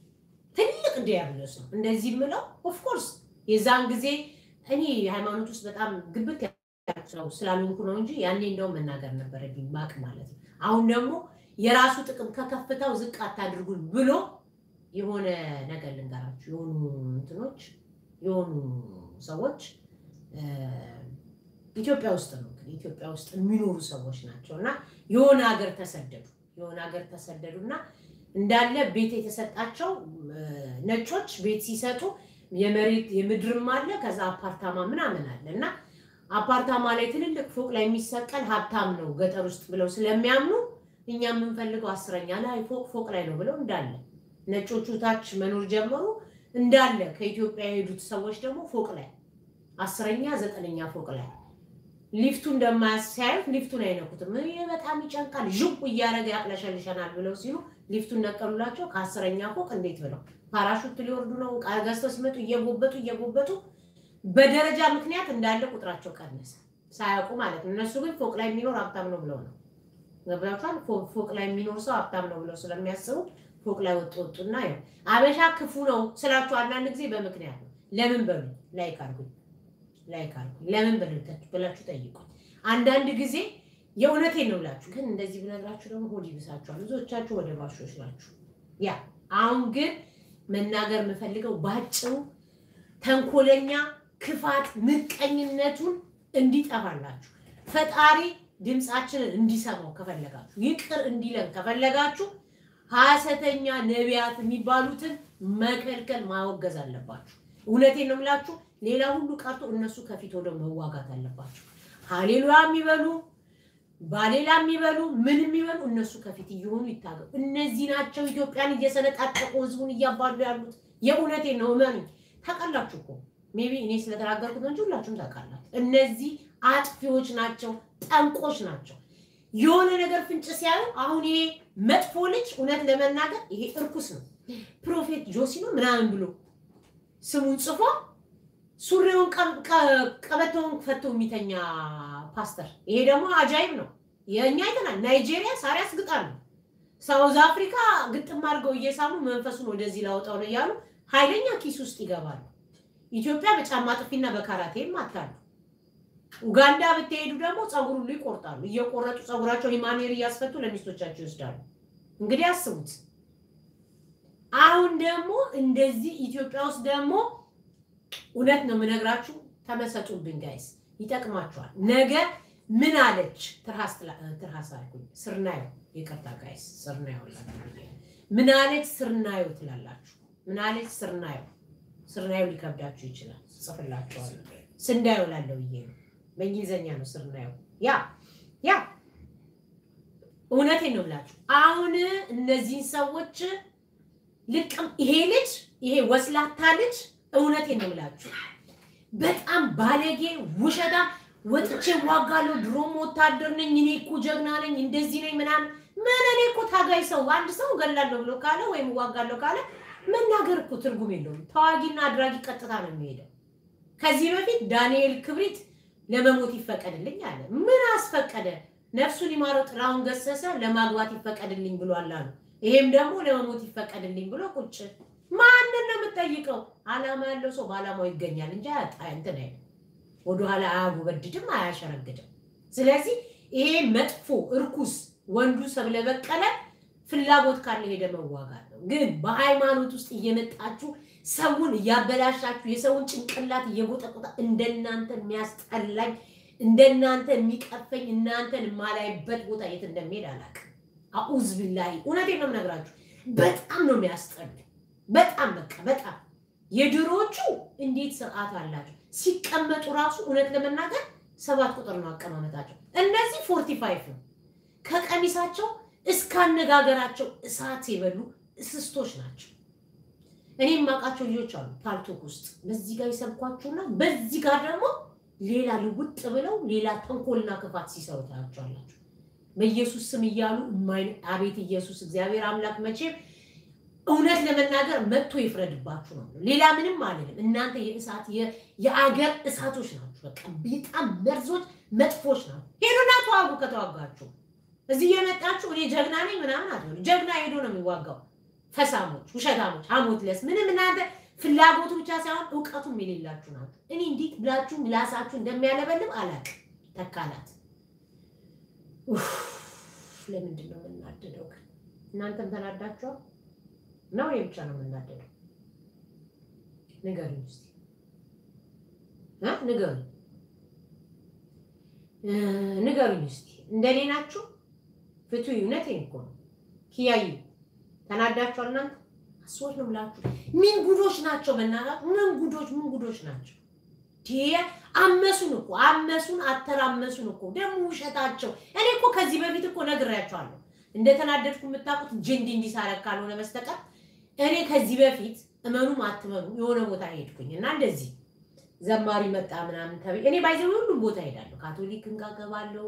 ትልቅ ዲያብሎስ ነው። እንደዚህ የምለው ኦፍኮርስ የዛን ጊዜ እኔ ሃይማኖት ውስጥ በጣም ግብት ነው ስላልሆንኩ ነው እንጂ ያኔ እንደውም መናገር ነበረብኝ ማቅ ማለት ነው። አሁን ደግሞ የራሱ ጥቅም ከከፍታው ዝቅ አታድርጉን ብሎ የሆነ ነገር ልንገራችሁ። የሆኑ እንትኖች የሆኑ ሰዎች ኢትዮጵያ ውስጥ ነው እንግዲህ ኢትዮጵያ ውስጥ የሚኖሩ ሰዎች ናቸው እና የሆነ ሀገር ተሰደዱ የሆነ ሀገር ተሰደዱ እና እንዳለ ቤት የተሰጣቸው ነጮች ቤት ሲሰጡ የመሬት የምድርም አለ ከዛ አፓርታማ ምናምን አለ እና አፓርታማ ላይ ትልልቅ ፎቅ ላይ የሚሰቀል ሀብታም ነው ገጠር ውስጥ ብለው ስለሚያምኑ እኛ የምንፈልገው አስረኛ ላይ ፎቅ ፎቅ ላይ ነው ብለው እንዳለ ነጮቹ ታች መኖር ጀመሩ። እንዳለ ከኢትዮጵያ የሄዱት ሰዎች ደግሞ ፎቅ ላይ አስረኛ ዘጠነኛ ፎቅ ላይ ሊፍቱ እንደማያሳያዩት ሊፍቱን አይነኩትም። ይሄ በጣም ይጨንቃል፣ ዥቁ እያደረገ ያቅለሸልሸናል ብለው ሲሉ ሊፍቱን ነቀሉላቸው። ከአስረኛ ፎቅ እንዴት ብለው ፓራሹት ሊወርዱ ነው። ዕቃ ገዝተው ሲመጡ እየጎበጡ እየጎበጡ በደረጃ ምክንያት እንዳለ ቁጥራቸው ቀነሰ፣ ሳያውቁ ማለት ነው። እነሱ ግን ፎቅ ላይ የሚኖር ሀብታም ነው ብለው ነው ገብላችኋል። ፎቅ ላይ የሚኖር ሰው ሀብታም ነው ብለው ስለሚያስቡ ፎቅ ላይ ወጡ ወጡና ይኸው አበሻ ክፉ ነው ስላችሁ አንዳንድ ጊዜ በምክንያት ነው። ለምን በሉ ላይክ አድርጉኝ ላይክ አድርጉኝ ለምን ብላችሁ ጠይቁኝ። አንዳንድ ጊዜ የእውነቴን ነው ብላችሁ ግን እንደዚህ ብነግራችሁ ደግሞ ሆድ ይብሳችኋል። ብዙዎቻችሁ ወደ ባሾች ናችሁ። ያ አሁን ግን መናገር የምፈልገው ባጭሩ ተንኮለኛ ክፋት፣ ምቀኝነቱን እንዲጠፋላችሁ ፈጣሪ ድምፃችንን እንዲሰማው ከፈለጋችሁ ይቅር እንዲለን ከፈለጋችሁ ሐሰተኛ ነቢያት የሚባሉትን መከልከል ማወገዝ አለባችሁ። እውነቴን ነው የምላችሁ። ሌላ ሁሉ ቀርቶ እነሱ ከፊት ወደ መዋጋት አለባቸው። ሀሌሉያ የሚበሉ ባሌላ የሚበሉ ምን የሚበሉ እነሱ ከፊት እየሆኑ ይታገሉ። እነዚህ ናቸው ኢትዮጵያን እየሰነጣጠቁ ህዝቡን እያባሉ ያሉት። የእውነቴን ነው እመኑ። ታውቃላችሁ እኮ ሜቢ እኔ ስለተናገርኩት እንጂ ሁላችሁም ታውቃላችሁ። እነዚህ አጥፊዎች ናቸው፣ ጠንቆች ናቸው። የሆነ ነገር ፍንጭ ሲያዩ አሁን ይሄ መጥፎ ልጅ እውነት ለመናገር ይሄ እርኩስ ነው ፕሮፌት ጆሲ ነው ምናምን ብሎ ስሙን ጽፎ ሱሪውን ቀበቶውን ፈቶ የሚተኛ ፓስተር። ይሄ ደግሞ አጃይብ ነው። የእኛ አይተናል። ናይጄሪያ ሳር ያስግጣሉ። ሳውዝ አፍሪካ ግጥም አድርገው እየሳሙ መንፈሱን ወደዚህ ላወጣው ነው እያሉ ኃይለኛ ኪስ ውስጥ ይገባሉ። ኢትዮጵያ በጫማ ጥፊና በካራቴም አታሉ። ኡጋንዳ ብትሄዱ ደግሞ ፀጉር ሁሉ ይቆርጣሉ። እየቆረጡ ፀጉራቸው ሂማኔር እያስፈቱ ለሚስቶቻቸው ይወስዳሉ። እንግዲህ አስቡት። አሁን ደግሞ እንደዚህ ኢትዮጵያ ውስጥ ደግሞ እውነት ነው የምነግራችሁ፣ ተመሰጡብኝ ጋይስ፣ ይጠቅማችኋል። ነገ ምን አለች ትርሃስ ትርሃስ አልኩኝ፣ ስርናየው ይቅርታ ጋይስ፣ ስርናየው ምን አለች ስርናየው ትላላችሁ። ምን አለች ስርናየው? ስርናየው ሊከብዳችሁ ይችላል፣ ጽፍላችኋለሁ። ስንዳየው ላለው ብዬ ነው፣ በእንግሊዝኛ ነው ስርናየው። ያ ያ እውነቴን ነው ብላችሁ አሁን እነዚህን ሰዎች ልቅም ይሄ ልጅ ይሄ ወስላታ ልጅ እውነቴን ነው ብላችሁ በጣም ባለጌ ውሸታ ወጥቼ ዋጋለሁ፣ ድሮም ወታደር ነኝ፣ እኔ እኮ ጀግና ነኝ፣ እንደዚህ ነኝ ምናምን ምን እኔ እኮ ታጋይ ሰው አንድ ሰው ገላለሁ ብሎ ካለ ወይም ዋጋለሁ ካለ መናገር እኮ ትርጉም የለውም። ተዋጊና አድራጊ ቀጥታ ነው የሚሄደው። ከዚህ በፊት ዳንኤል ክብሪት ለመሞት ይፈቀድልኝ አለ። ምን አስፈቀደ? ነፍሱን ይማረው ጥላሁን ገሰሰ ለማግባት ይፈቀድልኝ ብሏል አሉ። ይሄም ደግሞ ለመሞት ይፈቀድልኝ ብሎ ቁጭ። ማንን ነው የምጠይቀው? አላማ ያለው ሰው በአላማው ይገኛል እንጂ እንትን አይልም። ወደኋላ አያጎበድድም፣ አያሸረግድም። ስለዚህ ይሄ መጥፎ እርኩስ ወንዱ ሰብለ በቀለ ፍላጎት ካለ ሄደ መዋጋት ነው። ግን በሃይማኖት ውስጥ እየመጣችሁ ሰውን እያበላሻችሁ የሰውን ጭንቅላት እየጎጠቆጣ እንደናንተ የሚያስጠላኝ እንደናንተ የሚቀፈኝ እናንተን የማላይበት ቦታ የት እንደሚሄድ አላውቅም። አኡዝ ቢላሂ እውነቴን ነው የምነግራችሁ። በጣም ነው የሚያስጠሉ። በጣም በቃ በጣም የድሮዎቹ እንዴት ስርዓት አላቸው ሲቀመጡ ራሱ እውነት ለመናገር ሰባት ቁጥር ነው አቀማመጣቸው። እነዚህ ፎርቲ ፋይቭ ነው ከቀሚሳቸው እስከ አነጋገራቸው እሳት የበሉ እስስቶች ናቸው። እኔ የማውቃቸው ልጆች አሉ ፓልቶክ ውስጥ በዚህ ጋር ይሰብኳችሁና በዚህ ጋር ደግሞ ሌላ ልውጥ ብለው ሌላ ተንኮልና ክፋት ሲሰሩ ታያቸዋላችሁ። በኢየሱስ ስም እያሉ አቤት ኢየሱስ እግዚአብሔር አምላክ መቼም እውነት ለመናገር መጥቶ ይፍረድባችሁ ነው። ሌላ ምንም አልልም። እናንተ የእሳት የአገር እሳቶች ናችሁ። በቃ በጣም መርዞች፣ መጥፎች ናቸው። ሄዱና ተዋጉ። ከተዋጋችሁ እዚህ የመጣችሁ እኔ ጀግና ነኝ ምናምን አትበሉ። ጀግና ሄዶ ነው የሚዋጋው። ፈሳሞች፣ ውሸታሞች፣ ሐሞትለስ ምንም እናንተ ፍላጎቱ ብቻ ሳይሆን እውቀቱም የሌላችሁ ናችሁ። እኔ እንዴት ብላችሁ ምላሳችሁ እንደሚያለበልብ አላውቅም። ተካላት ለምንድን ነው የምናደደው? ግን እናንተም ተናዳችኋል ነው? እኔ ብቻ ነው የምናደደው? ንገሩኝ እስኪ እ ንገሩኝ ንገሩኝ እስኪ እንደኔ ናችሁ? ፍቱ እውነቴን እኮ ነው። ኪያዩ ተናዳችኋል እናንተ አስወር ነው ብላችሁ ምን ጉዶች ናቸው? በእናትህ ምን ጉዶች ምን ጉዶች ናቸው? አመሱን እኮ አመሱን፣ አተራመሱን እኮ ደግሞ ውሸታቸው። እኔ እኮ ከዚህ በፊት እኮ ነግሬያቸዋለሁ እንደተናደድኩ የምታውቁት ጅንዲ እንዲሳረግ ካልሆነ በስተቀር እኔ ከዚህ በፊት እመኑም አትመኑ የሆነ ቦታ ሄድኩኝ እና እንደዚህ ዘማሪ መጣ ምናምን ተብዬ እኔ ባይዘ ሁሉም ቦታ ሄዳለሁ። ካቶሊክ እንጋገባለሁ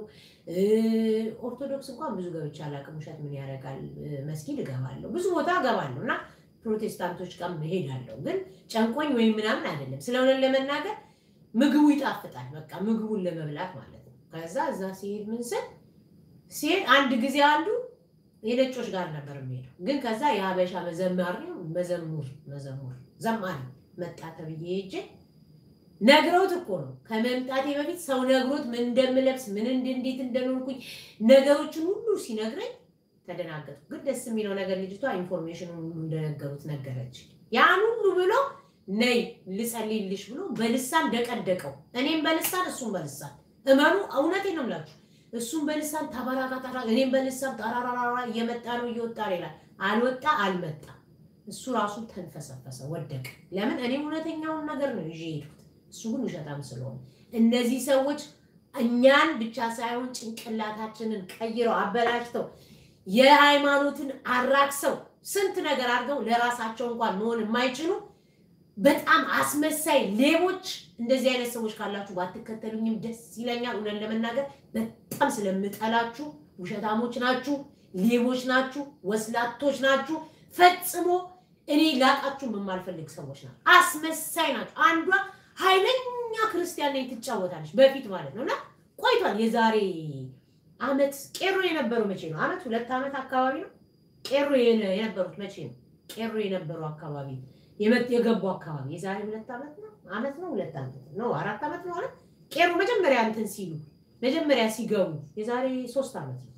ኦርቶዶክስ እንኳን ብዙ ገብቼ አላውቅም። ውሸት ምን ያደርጋል? መስጊድ እገባለሁ፣ ብዙ ቦታ እገባለሁ እና ፕሮቴስታንቶች ጋር እሄዳለሁ። ግን ጨንቆኝ ወይም ምናምን አይደለም። ስለሆነ ለመናገር ምግቡ ይጣፍጣል። በቃ ምግቡን ለመብላት ማለት ነው። ከዛ እዛ ሲሄድ ምን ስል ሲሄድ አንድ ጊዜ አንዱ የነጮች ጋር ነበር የሚሄደው። ግን ከዛ የሀበሻ መዘማሪ መዘሙር መዘሙር ዘማሪ መጣ ተብዬ ሄጄ ነግረውት እኮ ነው ከመምጣቴ በፊት ሰው ነግሮት ምን እንደምለብስ ምን እንዴት እንደኖርኩኝ ነገሮችን ሁሉ ሲነግረኝ ተደናገጥኩ። ግን ደስ የሚለው ነገር ልጅቷ ኢንፎርሜሽኑን ሁሉ እንደነገሩት ነገረች። ያን ሁሉ ብሎ ነይ ልጸልይልሽ ብሎ በልሳን ደቀደቀው። እኔም በልሳን እሱም በልሳን እመኑ፣ እውነቴን ነው የምላችሁ። እሱም በልሳን ተበራካታራ፣ እኔም በልሳን ጠራራራ እየመጣ ነው እየወጣ ነው ይላል። አልወጣ አልመጣ። እሱ ራሱ ተንፈሰፈሰ፣ ወደቀ። ለምን እኔ እውነተኛውን ነገር ነው ይዤ ሄድኩት። እሱ ግን ውሸታም ስለሆነ እነዚህ ሰዎች እኛን ብቻ ሳይሆን ጭንቅላታችንን ቀይረው አበላሽተው የሃይማኖትን አራክሰው ስንት ነገር አድርገው ለራሳቸው እንኳን መሆን የማይችሉ በጣም አስመሳይ ሌቦች። እንደዚህ አይነት ሰዎች ካላችሁ ባትከተሉኝም ደስ ይለኛል። እውነት ለመናገር በጣም ስለምጠላችሁ፣ ውሸታሞች ናችሁ፣ ሌቦች ናችሁ፣ ወስላቶች ናችሁ። ፈጽሞ እኔ ላቃችሁም የማልፈልግ ሰዎች ናቸው። አስመሳይ ናቸው። አንዷ ኃይለኛ ክርስቲያን ነኝ ትጫወታለች፣ በፊት ማለት ነው እና ቆይቷል። የዛሬ አመት ቄሮ የነበረው መቼ ነው? አመት ሁለት አመት አካባቢ ነው ቄሮ የነበሩት መቼ ነው? ቄሮ የነበሩ አካባቢ የገቡ አካባቢ የዛሬ ሁለት አመት ነው አመት ነው ሁለት አመት ነው አራት አመት ነው ማለት ቄሮ መጀመሪያ እንትን ሲሉ መጀመሪያ ሲገቡ የዛሬ ሶስት አመት ነው።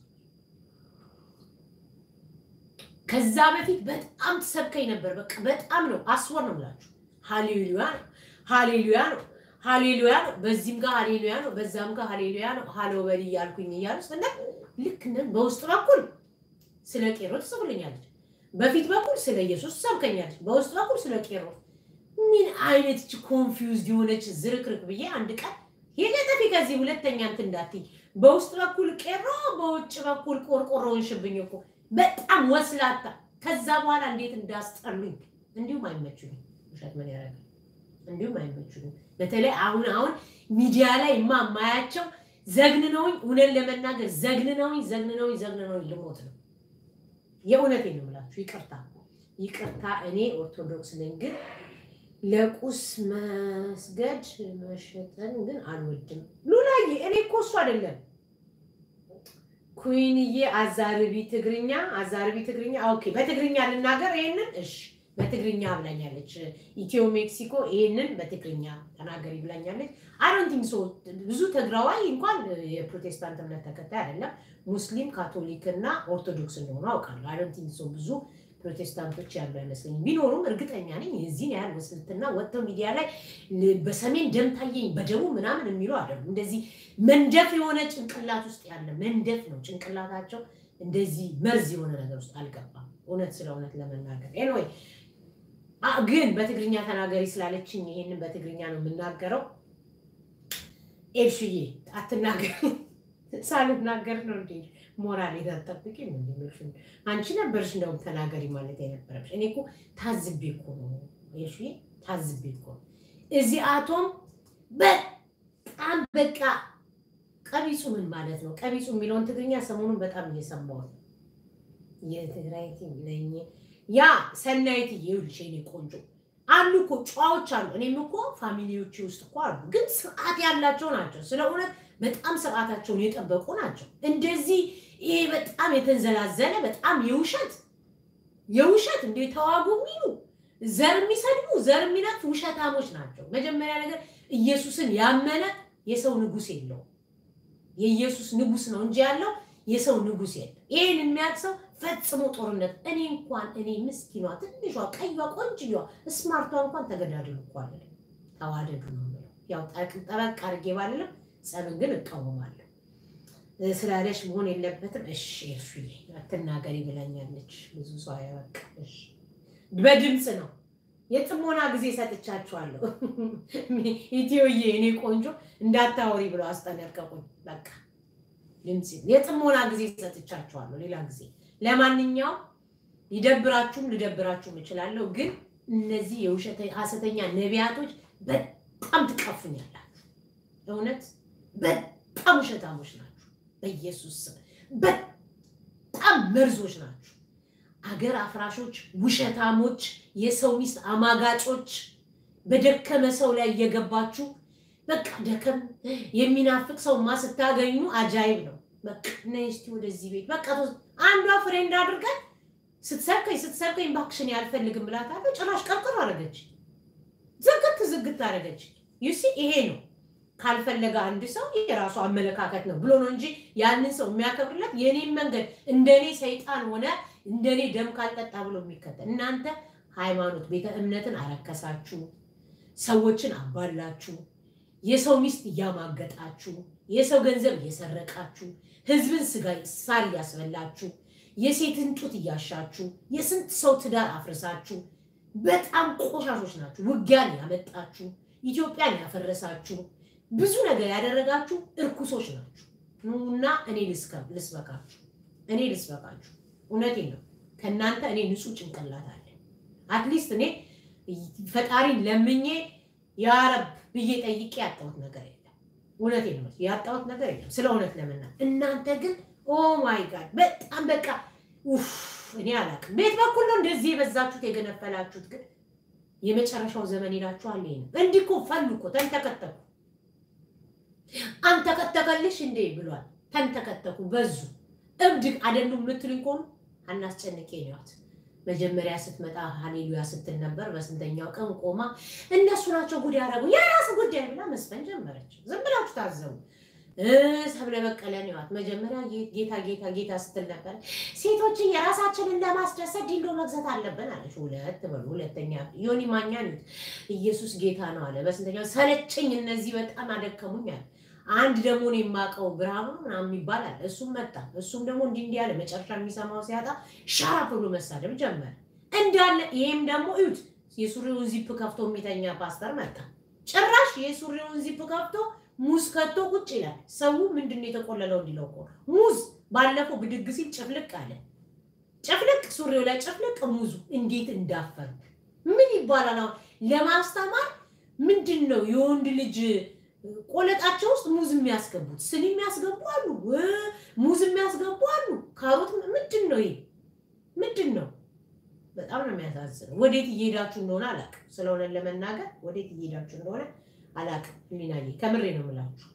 ከዛ በፊት በጣም ትሰብከኝ ነበር። በቃ በጣም ነው አስወር ነው ብላችሁ ሃሌሉያ ነው ሃሌሉያ ነው ሃሌሉያ ነው። በዚህም ጋር ሃሌሉያ ነው፣ በዛም ጋር ሃሌሉያ ነው። ሃሎ በል እያልኩኝ እያሉ ስለ ልክ ነን። በውስጥ በኩል ስለ ቄሮ ትጽፍልኛለች፣ በፊት በኩል ስለ ኢየሱስ ትሰብከኛለች፣ በውስጥ በኩል ስለ ቄሮ። ምን አይነት ኮንፊውዝድ የሆነች ዝርክርክ ብዬ አንድ ቀን የለጠፊ ከዚህ ሁለተኛ እንትን እንዳትይ። በውስጥ በኩል ቄሮ፣ በውጭ በኩል ቆርቆሮውን ሽብኝ እኮ በጣም ወስላታ። ከዛ በኋላ እንዴት እንዳስጠሉኝ እንዲሁም አይመቹኝም። ውሸት ምን ያደርጋል? እንዲሁም አይመቹኝም። በተለይ አሁን አሁን ሚዲያ ላይ ማ ማያቸው ዘግንነውኝ፣ እውነት ለመናገር ዘግንነውኝ ዘግንነውኝ ዘግንነውኝ ልሞት ነው። የእውነቴን ነው የምላችሁ። ይቅርታ ይቅርታ፣ እኔ ኦርቶዶክስ ነኝ፣ ግን ለቁስ መስገድ መሸጠን ግን አልወድም። ሉላዬ፣ እኔ እኮ እሱ አይደለም ኩይንዬ፣ አዛርቢ ትግርኛ፣ አዛርቢ ትግርኛ። ኦኬ፣ በትግርኛ ልናገር ይሄንን። እሺ በትግርኛ ብላኛለች። ኢትዮ ሜክሲኮ ይህንን በትግርኛ ተናገሪ ብላኛለች። አይዶንቲንክ ሶ ብዙ ትግራዋይ እንኳን የፕሮቴስታንት እምነት ተከታይ አይደለም፣ ሙስሊም ካቶሊክ እና ኦርቶዶክስ እንደሆኑ አውቃለሁ። አይዶንቲንክ ሶ ብዙ ፕሮቴስታንቶች ያሉ አይመስለኝም። ቢኖሩም እርግጠኛ ነኝ የዚህን ያህል ወስልትና ወጥተው ሚዲያ ላይ በሰሜን ደም ታየኝ በደቡብ ምናምን የሚሉ አይደሉም። እንደዚህ መንደፍ የሆነ ጭንቅላት ውስጥ ያለ መንደፍ ነው ጭንቅላታቸው። እንደዚህ መርዝ የሆነ ነገር ውስጥ አልገባም። እውነት ስለ እውነት ለመናገር ኤንወይ ግን በትግርኛ ተናገሪ ስላለችኝ ይሄንን በትግርኛ ነው የምናገረው። ኤልሽዬ አትናገር ሳልናገር ነው እንዴ ሞራል የታጠብቂ አንቺ ነበርሽ እንደውም ተናገሪ ማለት የነበረብሽ። እኔ እኮ ታዝቤ እኮ ነው ኤልሽዬ፣ ታዝቤ እኮ ነው። እዚህ አቶም በጣም በቃ ቀቢጹ ምን ማለት ነው? ቀቢጹ የሚለውን ትግርኛ ሰሞኑን በጣም እየሰማሁ ነው። የትግራይ ነኝ ያ ሰናይት ይኸውልሽ፣ የእኔ ቆንጆ አሉ እኮ ጨዋዎች አሉ። እኔም እኮ ፋሚሊዎቼ ውስጥ እኮ አሉ፣ ግን ስርዓት ያላቸው ናቸው። ስለ እውነት በጣም ስርዓታቸውን የጠበቁ ናቸው። እንደዚህ ይሄ በጣም የተንዘላዘለ በጣም የውሸት የውሸት እንደ ተዋጉ የሚሉ ዘር የሚሰድቡ ዘር የሚነቅፉ ውሸታሞች ናቸው። መጀመሪያ ነገር ኢየሱስን ያመነ የሰው ንጉሥ የለውም። የኢየሱስ ንጉሥ ነው እንጂ ያለው የሰው ንጉሥ የለም። ይህን የሚያውቅ ሰው ፈጽሞ ጦርነት እኔ እንኳን እኔ ምስኪኗ ትንሿ ቀይዋ ቆንጅየዋ ስማርቷ እንኳን ተገዳደሉ እኮ አለ ተዋደዱ ነው የምለው። ያው ጠበቅ አድርጌ ባልልም ጸብን ግን እቃወማለሁ ስላለሽ መሆን የለበትም። እሺ እርሱዬ አትናገሪ ብላኛለች። ብዙ ሰው አያበቃ። እሺ በድምፅ ነው የጥሞና ጊዜ ሰጥቻችኋለሁ። ኢትዮዬ እኔ ቆንጆ እንዳታወሪ ብለው አስጠነቀቁኝ። በቃ ድምፅ የጥሞና ጊዜ ሰጥቻችኋለሁ። ሌላ ጊዜ ለማንኛውም ሊደብራችሁም ልደብራችሁም እችላለሁ። ግን እነዚህ የውሸት ሐሰተኛ ነቢያቶች በጣም ትቀፉኛላችሁ። እውነት በጣም ውሸታሞች ናቸው። በኢየሱስ ስም በጣም መርዞች ናችሁ። አገር አፍራሾች፣ ውሸታሞች፣ የሰው ሚስት አማጋጮች፣ በደከመ ሰው ላይ እየገባችሁ በቃ ደከም የሚናፍቅ ሰውማ ስታገኙ አጃይብ ነው። በቃ ነይ እስኪ ወደዚህ ቤት በቃ አንዷ ፍሬንድ አድርገን ስትሰብከኝ ስትሰብከኝ እባክሽን ያልፈልግም ብላታለሁ። ጭራሽ ቀርቅር አደረገች፣ ዝግት ዝግት አደረገች። ዩሲ ይሄ ነው ካልፈለገ አንድ ሰው የራሱ አመለካከት ነው ብሎ ነው እንጂ ያንን ሰው የሚያከብርለት የኔን መንገድ እንደኔ ሰይጣን ሆነ እንደኔ ደም ካልጠጣ ብሎ የሚከተል እናንተ ሃይማኖት ቤተ እምነትን አረከሳችሁ፣ ሰዎችን አባላችሁ፣ የሰው ሚስት እያማገጣችሁ፣ የሰው ገንዘብ እየሰረቃችሁ፣ ህዝብን ስጋ ሳር እያስበላችሁ፣ የሴትን ጡት እያሻችሁ፣ የስንት ሰው ትዳር አፍርሳችሁ፣ በጣም ቆሻሾች ናችሁ። ውጊያን ያመጣችሁ፣ ኢትዮጵያን ያፈረሳችሁ ብዙ ነገር ያደረጋችሁ እርኩሶች ናችሁ። ኑና እኔ ልስበካችሁ፣ እኔ ልስበካችሁ። እውነቴን ነው። ከእናንተ እኔ ንጹህ ጭንቅላት አለ። አትሊስት እኔ ፈጣሪን ለምኜ ያረብ ብዬ ጠይቄ ያጣሁት ነገር የለም። እውነቴን ነው፣ ያጣሁት ነገር የለም ስለ እውነት ለምና። እናንተ ግን ኦ ማይ ጋድ በጣም በቃ ኡፍ፣ እኔ አላውቅም። ቤት በኩል ነው እንደዚህ የበዛችሁት የገነፈላችሁት። ግን የመጨረሻው ዘመን ይላችኋል። ይሄ ነው። እንዲህ እኮ ፈሉ እኮ ተንተከተኩ አንተከተከልሽ እንዴ ብሏል። ተንተከተኩ በዙ። እብድ አይደሉም የምትሉኝ ከሆኑ አናስጨንቄ ነዋት። መጀመሪያ ስትመጣ ሀሌሉያ ስትል ነበር። በስንተኛው ቀን ቆማ እነሱ ናቸው ጉድ ያደረጉ የራስ ጉዳይ ብላ መስፈን ጀመረች። ዝም ብላችሁ ታዘቡ። ሰብለ በቀለ ነዋት። መጀመሪያ ጌታ ጌታ ጌታ ስትል ነበር። ሴቶችን የራሳችንን ለማስደሰት ዲንዶ መግዛት አለብን አለች። ሁለት በሉ ሁለተኛ ዮኒ ማኛ ኢየሱስ ጌታ ነው አለ። በስንተኛው ሰለቸኝ፣ እነዚህ በጣም አደከሙኝ አለ። አንድ ደግሞ እኔ የማውቀው ብርሃኑ ምናምን የሚባል አለ። እሱም መጣ። እሱም ደግሞ እንዲህ እንዲህ ያለ መጨረሻ የሚሰማው ሲያጣ ሻራፕ ብሎ መሳደብ ጀመረ እንዳለ። ይሄም ደግሞ እዩት፣ የሱሪውን ዚፕ ከፍቶ የሚተኛ ፓስተር መጣ። ጭራሽ የሱሪውን ዚፕ ከፍቶ ሙዝ ከቶ ቁጭ ይላል። ሰው ምንድን ነው የተቆለለው እንዲለው እኮ ሙዝ ባለፈው ብድግ ሲል ጭፍልቅ አለ። ጭፍልቅ ሱሪው ላይ ጭፍልቅ ሙዙ እንዴት እንዳፈር ምን ይባላል? አሁን ለማስተማር ምንድን ነው የወንድ ልጅ ቆለጣቸው ውስጥ ሙዝ የሚያስገቡት ስኒ የሚያስገቡ አሉ፣ ሙዝ የሚያስገቡ አሉ። ካሮት ምንድን ነው ይሄ? ምንድን ነው? በጣም ነው የሚያሳዝነው። ወዴት እየሄዳችሁ እንደሆነ አላውቅም። ስለሆነ ለመናገር ወዴት እየሄዳችሁ እንደሆነ አላውቅም። ሚናዬ ከምሬ ነው የምላችሁ።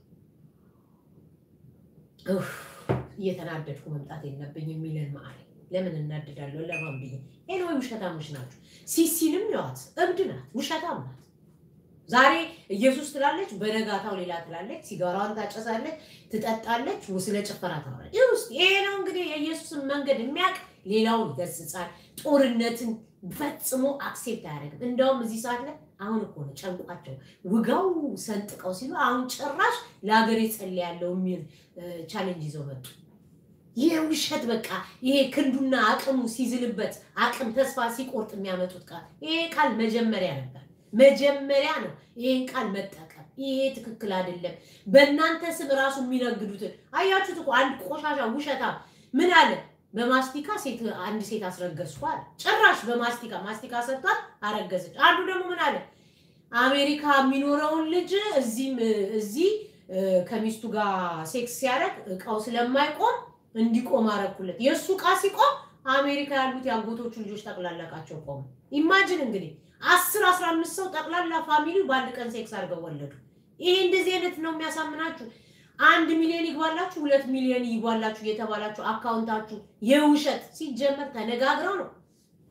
እየተናደድኩ መምጣት የለብኝ የሚለን መአል ለምን እናድዳለሁ? ለማን ብዬ ይሄን ወይ ውሸታሞች ናችሁ። ሲሲንም ይዋት እብድ ናት፣ ውሸታም ናት። ዛሬ ኢየሱስ ትላለች፣ በነጋታው ሌላ ትላለች። ሲጋራዋን ታጨሳለች፣ ትጠጣለች፣ ስለ ጭፈራ ታወራለች። ይህ ውስጥ ይሄ ነው እንግዲህ የኢየሱስን መንገድ የሚያውቅ ሌላውን ይገስጻል። ጦርነትን ፈጽሞ አክሴፕት አያደርግም። እንደውም እዚህ ሰዓት ላይ አሁን እኮ ነው ጨንቋቸው ውጋው ሰንጥቀው ሲሉ አሁን ጭራሽ ለሀገሬ ጸልያለሁ የሚል ቻሌንጅ ይዘው መጡ። ይህ ውሸት በቃ ይሄ ክንዱና አቅሙ ሲዝልበት አቅም ተስፋ ሲቆርጥ የሚያመጡት ቃል ይሄ ቃል መጀመሪያ ነበር መጀመሪያ ነው ይሄን ቃል መጠቀም። ይሄ ትክክል አይደለም። በእናንተ ስም ራሱ የሚነግዱትን አያችሁት እኮ አንድ ቆሻሻ ውሸታ ምን አለ? በማስቲካ ሴት አንድ ሴት አስረገዝኩ አለ። ጭራሽ በማስቲካ ማስቲካ ሰጥቷል፣ አረገዘች። አንዱ ደግሞ ምን አለ? አሜሪካ የሚኖረውን ልጅ እዚህም እዚህ ከሚስቱ ጋር ሴክስ ሲያደርግ እቃው ስለማይቆም እንዲቆም አረኩለት። የእሱ እቃ ሲቆም አሜሪካ ያሉት የአጎቶቹ ልጆች ጠቅላላቃቸው ቆሙ። ኢማጅን እንግዲህ አስር አስራ አምስት ሰው ጠቅላላ ፋሚሊው በአንድ ቀን ሴክስ አድርገው ወለዱ። ይሄ እንደዚህ አይነት ነው የሚያሳምናችሁ። አንድ ሚሊዮን ይግባላችሁ፣ ሁለት ሚሊዮን ይግባላችሁ እየተባላችሁ አካውንታችሁ የውሸት ሲጀመር ተነጋግረው ነው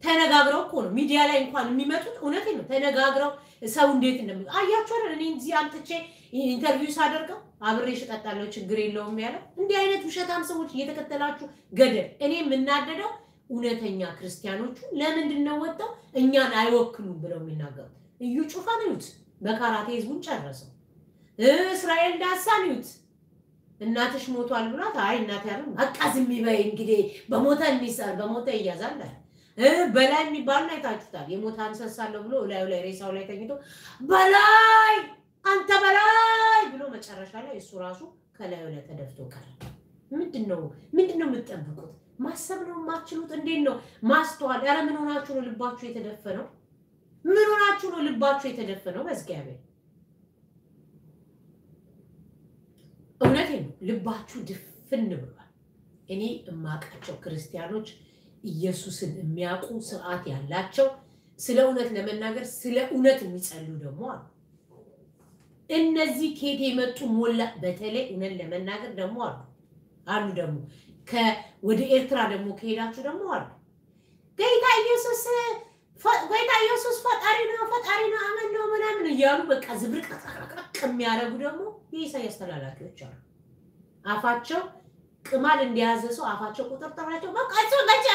ተነጋግረው እኮ ነው ሚዲያ ላይ እንኳን የሚመጡት። እውነት ነው ተነጋግረው ሰው እንዴት እንደሚ አያችሁ አይደል? እኔ እዚህ አምጥቼ ኢንተርቪው ሳደርገው አብሬሽ እጠጣለሁ ችግር የለውም ያለው። እንዲህ አይነት ውሸታም ሰዎች እየተከተላችሁ ገደል። እኔ የምናደደው እውነተኛ ክርስቲያኖቹ ለምንድን ነው ወጥተው እኛን አይወክሉም ብለው የሚናገሩት? እዩ ጩፋን እዩት፣ በካራቴ ህዝቡን ጨረሰው። እስራኤል ዳሳን እዩት፣ እናትሽ ሞቷል ብሏት፣ አይ እናት ያለ በቃ ዝም በይ እንግዲህ በሞተ እንይሳል በሞተ ይያዛል አለ። በላይ የሚባሉን አይታችሁታል። የሞተ አንሰሳለሁ ብሎ እላዩ ላይ ሬሳው ላይ ተኝቶ በላይ አንተ በላይ ብሎ መጨረሻ ላይ እሱ ራሱ ከላዩ ላይ ተደፍቶ ቀረ። ምንድን ነው ምንድን ነው የምትጠብቁት? ማሰብ ነው የማትችሉት? እንዴት ነው ማስተዋል? ኧረ ምን ሆናችሁ ነው ልባችሁ የተደፈነው? ምን ሆናችሁ ነው ልባችሁ የተደፈነው? በእግዚአብሔር እውነቴ ነው ልባችሁ ድፍን ብሏል። እኔ እማውቃቸው ክርስቲያኖች ኢየሱስን የሚያውቁ ስርዓት ያላቸው ስለ እውነት ለመናገር ስለ እውነት የሚጸሉ ደግሞ አሉ። እነዚህ ኬት የመጡ ሞላ በተለይ እውነት ለመናገር ደግሞ አሉ አሉ ደግሞ ወደ ኤርትራ ደግሞ ከሄዳችሁ ደግሞ አሉ ጌታ ኢየሱስ ጌታ ኢየሱስ ፈጣሪ ነው ፈጣሪ ነው አመን ነው ምናምን እያሉ በቃ ዝብርቅርቅርቅ የሚያደርጉ ደግሞ የኢሳያስ ተላላኪዎች አሉ። አፋቸው ቅማል እንደያዘ ሰው አፋቸው ቁጥርጥር ናቸው። በቃ እሱ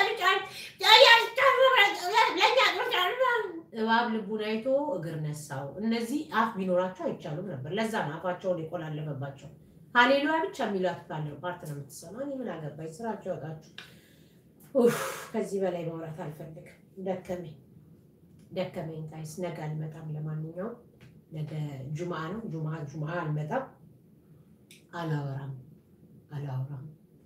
እባብ ልቡን አይቶ እግር ነሳው። እነዚህ አፍ ቢኖራቸው አይቻሉም ነበር። ለዛ ነው አፋቸውን የቆላለፈባቸው። ሀሌሉያ ብቻ የሚላት ካለ ፓርት ነው የምትሰማ። እኔ ምን አገባኝ? ስራቸው ያወጣችሁ። ከዚህ በላይ ማውራት አልፈልግም። ደከመኝ ደከመኝ። ታይስ ነገ አልመጣም። ለማንኛውም ነገ ጁምአ ነው። ጁምአ ጁምአ አልመጣም። አላወራም አላወራም።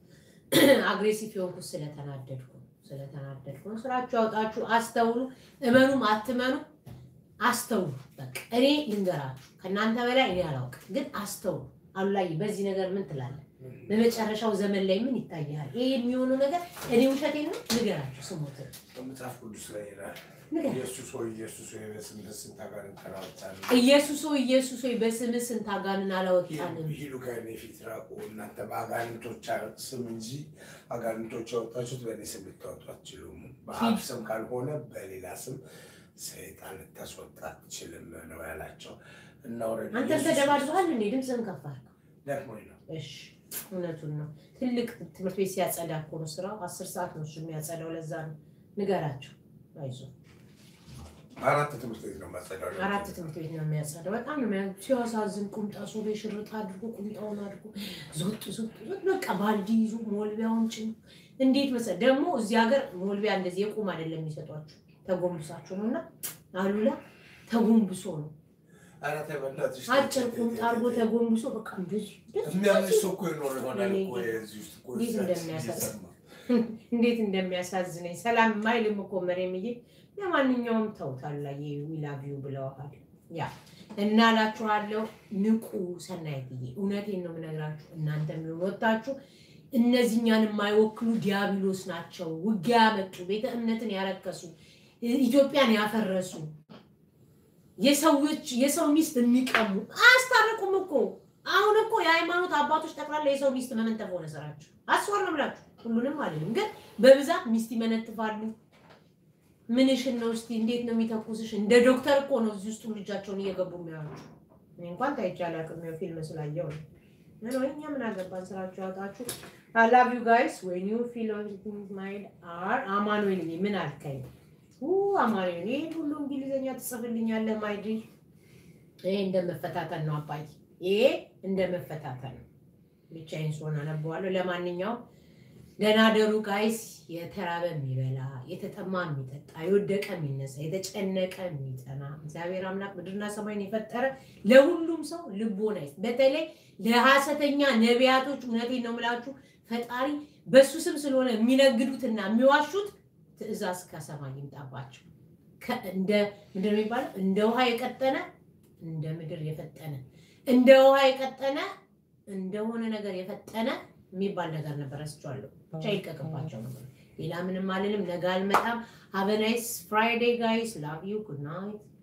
አግሬሲቭ የሆንኩት ስለተናደድኩ ስለተናደድኩ ነው። ስራችሁ ያውጣችሁ። አስተውሉ። እመኑም አትመኑ አስተውሉ። በቃ እኔ ልንገራችሁ፣ ከእናንተ በላይ እኔ አላውቅም፣ ግን አስተውሉ። አሉላይ በዚህ ነገር ምን ትላለህ? በመጨረሻው ዘመን ላይ ምን ይታያል? ይሄ የሚሆነው ነገር እኔ ውሸቴን ነው ንገራችሁ። ስሙት በመጽሐፍ ቅዱስ ላይ ይላል ንገር። ኢየሱስ ሆይ ኢየሱስ ሆይ በስምህ ስንት አጋንንት አላወጣንም? ኢየሱስ ሆይ ኢየሱስ ሆይ በስምህ ስንት አጋንን አላወጣንም? ሂዱ ከእኔ ፊት ራቁ፣ እናንተ በአጋንንቶች ስም እንጂ አጋንንቶች ያወጣችሁት በእኔ ስም ልታወጡ አትችሉም። በአብ ስም ካልሆነ በሌላ ስም ሰይጣን ልታስወጣ አትችልም ነው ያላቸው። እና ወረደ አንተም ተደባድበሃል እንዴ? ድምፅህን ከፍ አድርገው። ደክሞኝ ነው። እሺ እውነቱን ነው። ትልቅ ትምህርት ቤት ሲያጸዳ እኮ ነው ስራው። አስር ሰዓት ነው እሱ የሚያጸዳው። ለዛ ነው ንገራቸው። አይዞህ አራት ትምህርት ቤት ነው ማጸዳው። አራት ትምህርት ቤት ነው የሚያጸዳው። በጣም ነው የሚያ- ሲያሳዝን። ቁምጣ ሱሪ ሽርጥ አድርጎ ቁምጣውን አድርጎ ዞጥ ዞጥ ዞጥ በቃ ባልዲ ይዞ ሞልቢያውን ጭኖ እንዴት መሰለህ ደግሞ እዚህ ሀገር ሞልቢያ እንደዚህ የቁም አይደለም የሚሰጧችሁ ተጎንብሳችሁ ነው። እና አሉላ ተጎንብሶ ነው ኧረ ተይ በእናትሽ አጭር ቁምጣ አድርጎ ተጎንብሶ በቃ እንደዚህ እንደዚህ የሚያምሽ ሰው እኮ ይኖር ይሆናል እኮ የዚህ ውስጥ እኮ እንዴት እዛ እንደሚያሳዝን። እየሰማ እንዴት እንደሚያሳዝነኝ ሰላም ማይልም እኮ መሬምዬ። ለማንኛውም ተውታል ላይ ዊላቪው ብለዋል። ያ እና እላችኋለሁ ንቁ። ሰናይትዬ እውነቴን ነው የምነግራችሁ። እናንተ የሚወጣችሁ እነዚህኛን የማይወክሉ ዲያብሎስ ናቸው። ውጊያ ያመጡ፣ ቤተ እምነትን ያረከሱ፣ ኢትዮጵያን ያፈረሱ፣ የሰዎች የሰው ሚስት የሚቀሙ አያስታርቁም እኮ አሁን እኮ የሃይማኖት አባቶች ጠቅላላ የሰው ሚስት መመንተፍ ሆነ ስራቸው። አስወር ነው ብላችሁ ሁሉንም አይደለም ግን በብዛት ሚስት ይመነትፋሉ። ምንሽን ነው እስቲ እንዴት ነው የሚተኩስሽ? እንደ ዶክተር እኮ ነው እዚህ ውስጥ ልጃቸውን እየገቡ የሚያዩት። እኔ እንኳን ታይቼ አላውቅም፣ ያው ፊልም ስላየው ነው። ምን ወይ እኛ ምን አገባን? ስራችሁ ያውጣችሁ። አይ ላቭ ዩ ጋይስ ዌን ዩ ፊል ማይድ አር አማኑኤል ምን አልከኝ? ኡ አማኑኤል ይሄ ሁሉ እንግሊዘኛ ትጽፍልኛለህ ማይዲ። ይሄ እንደመፈታተን ነው አባይ፣ ይሄ እንደመፈታተን ነው። ብቻዬን ስሆን አነበዋለሁ። ለማንኛውም ደህና ደሩ ጋይስ። የተራበ የሚበላ የተጠማ የሚጠጣ የወደቀ የሚነሳ የተጨነቀ የሚጠና እግዚአብሔር አምላክ ምድርና ሰማይን የፈጠረ ለሁሉም ሰው ልቦና ይስጥ። በተለይ ለሐሰተኛ ነቢያቶች እውነቴን ነው የምላችሁ ፈጣሪ በሱ ስም ስለሆነ የሚነግዱትና የሚዋሹት ትእዛዝ ከሰማይ ይምጣባቸው። ከ- እንደ ምንድን ነው የሚባለው? እንደ ውሃ የቀጠነ እንደ ምድር የፈጠነ እንደ ውሃ የቀጠነ እንደሆነ ነገር የፈጠነ የሚባል ነገር ነበር። ረስቼዋለሁ። ብቻ ይልቀቅባቸው ነበር። ሌላ ምንም አልልም። ነገ አልመጣም። ሀበ ናይስ ፍራይዴይ ጋይስ ላቭ ዩ ጉድ ናይት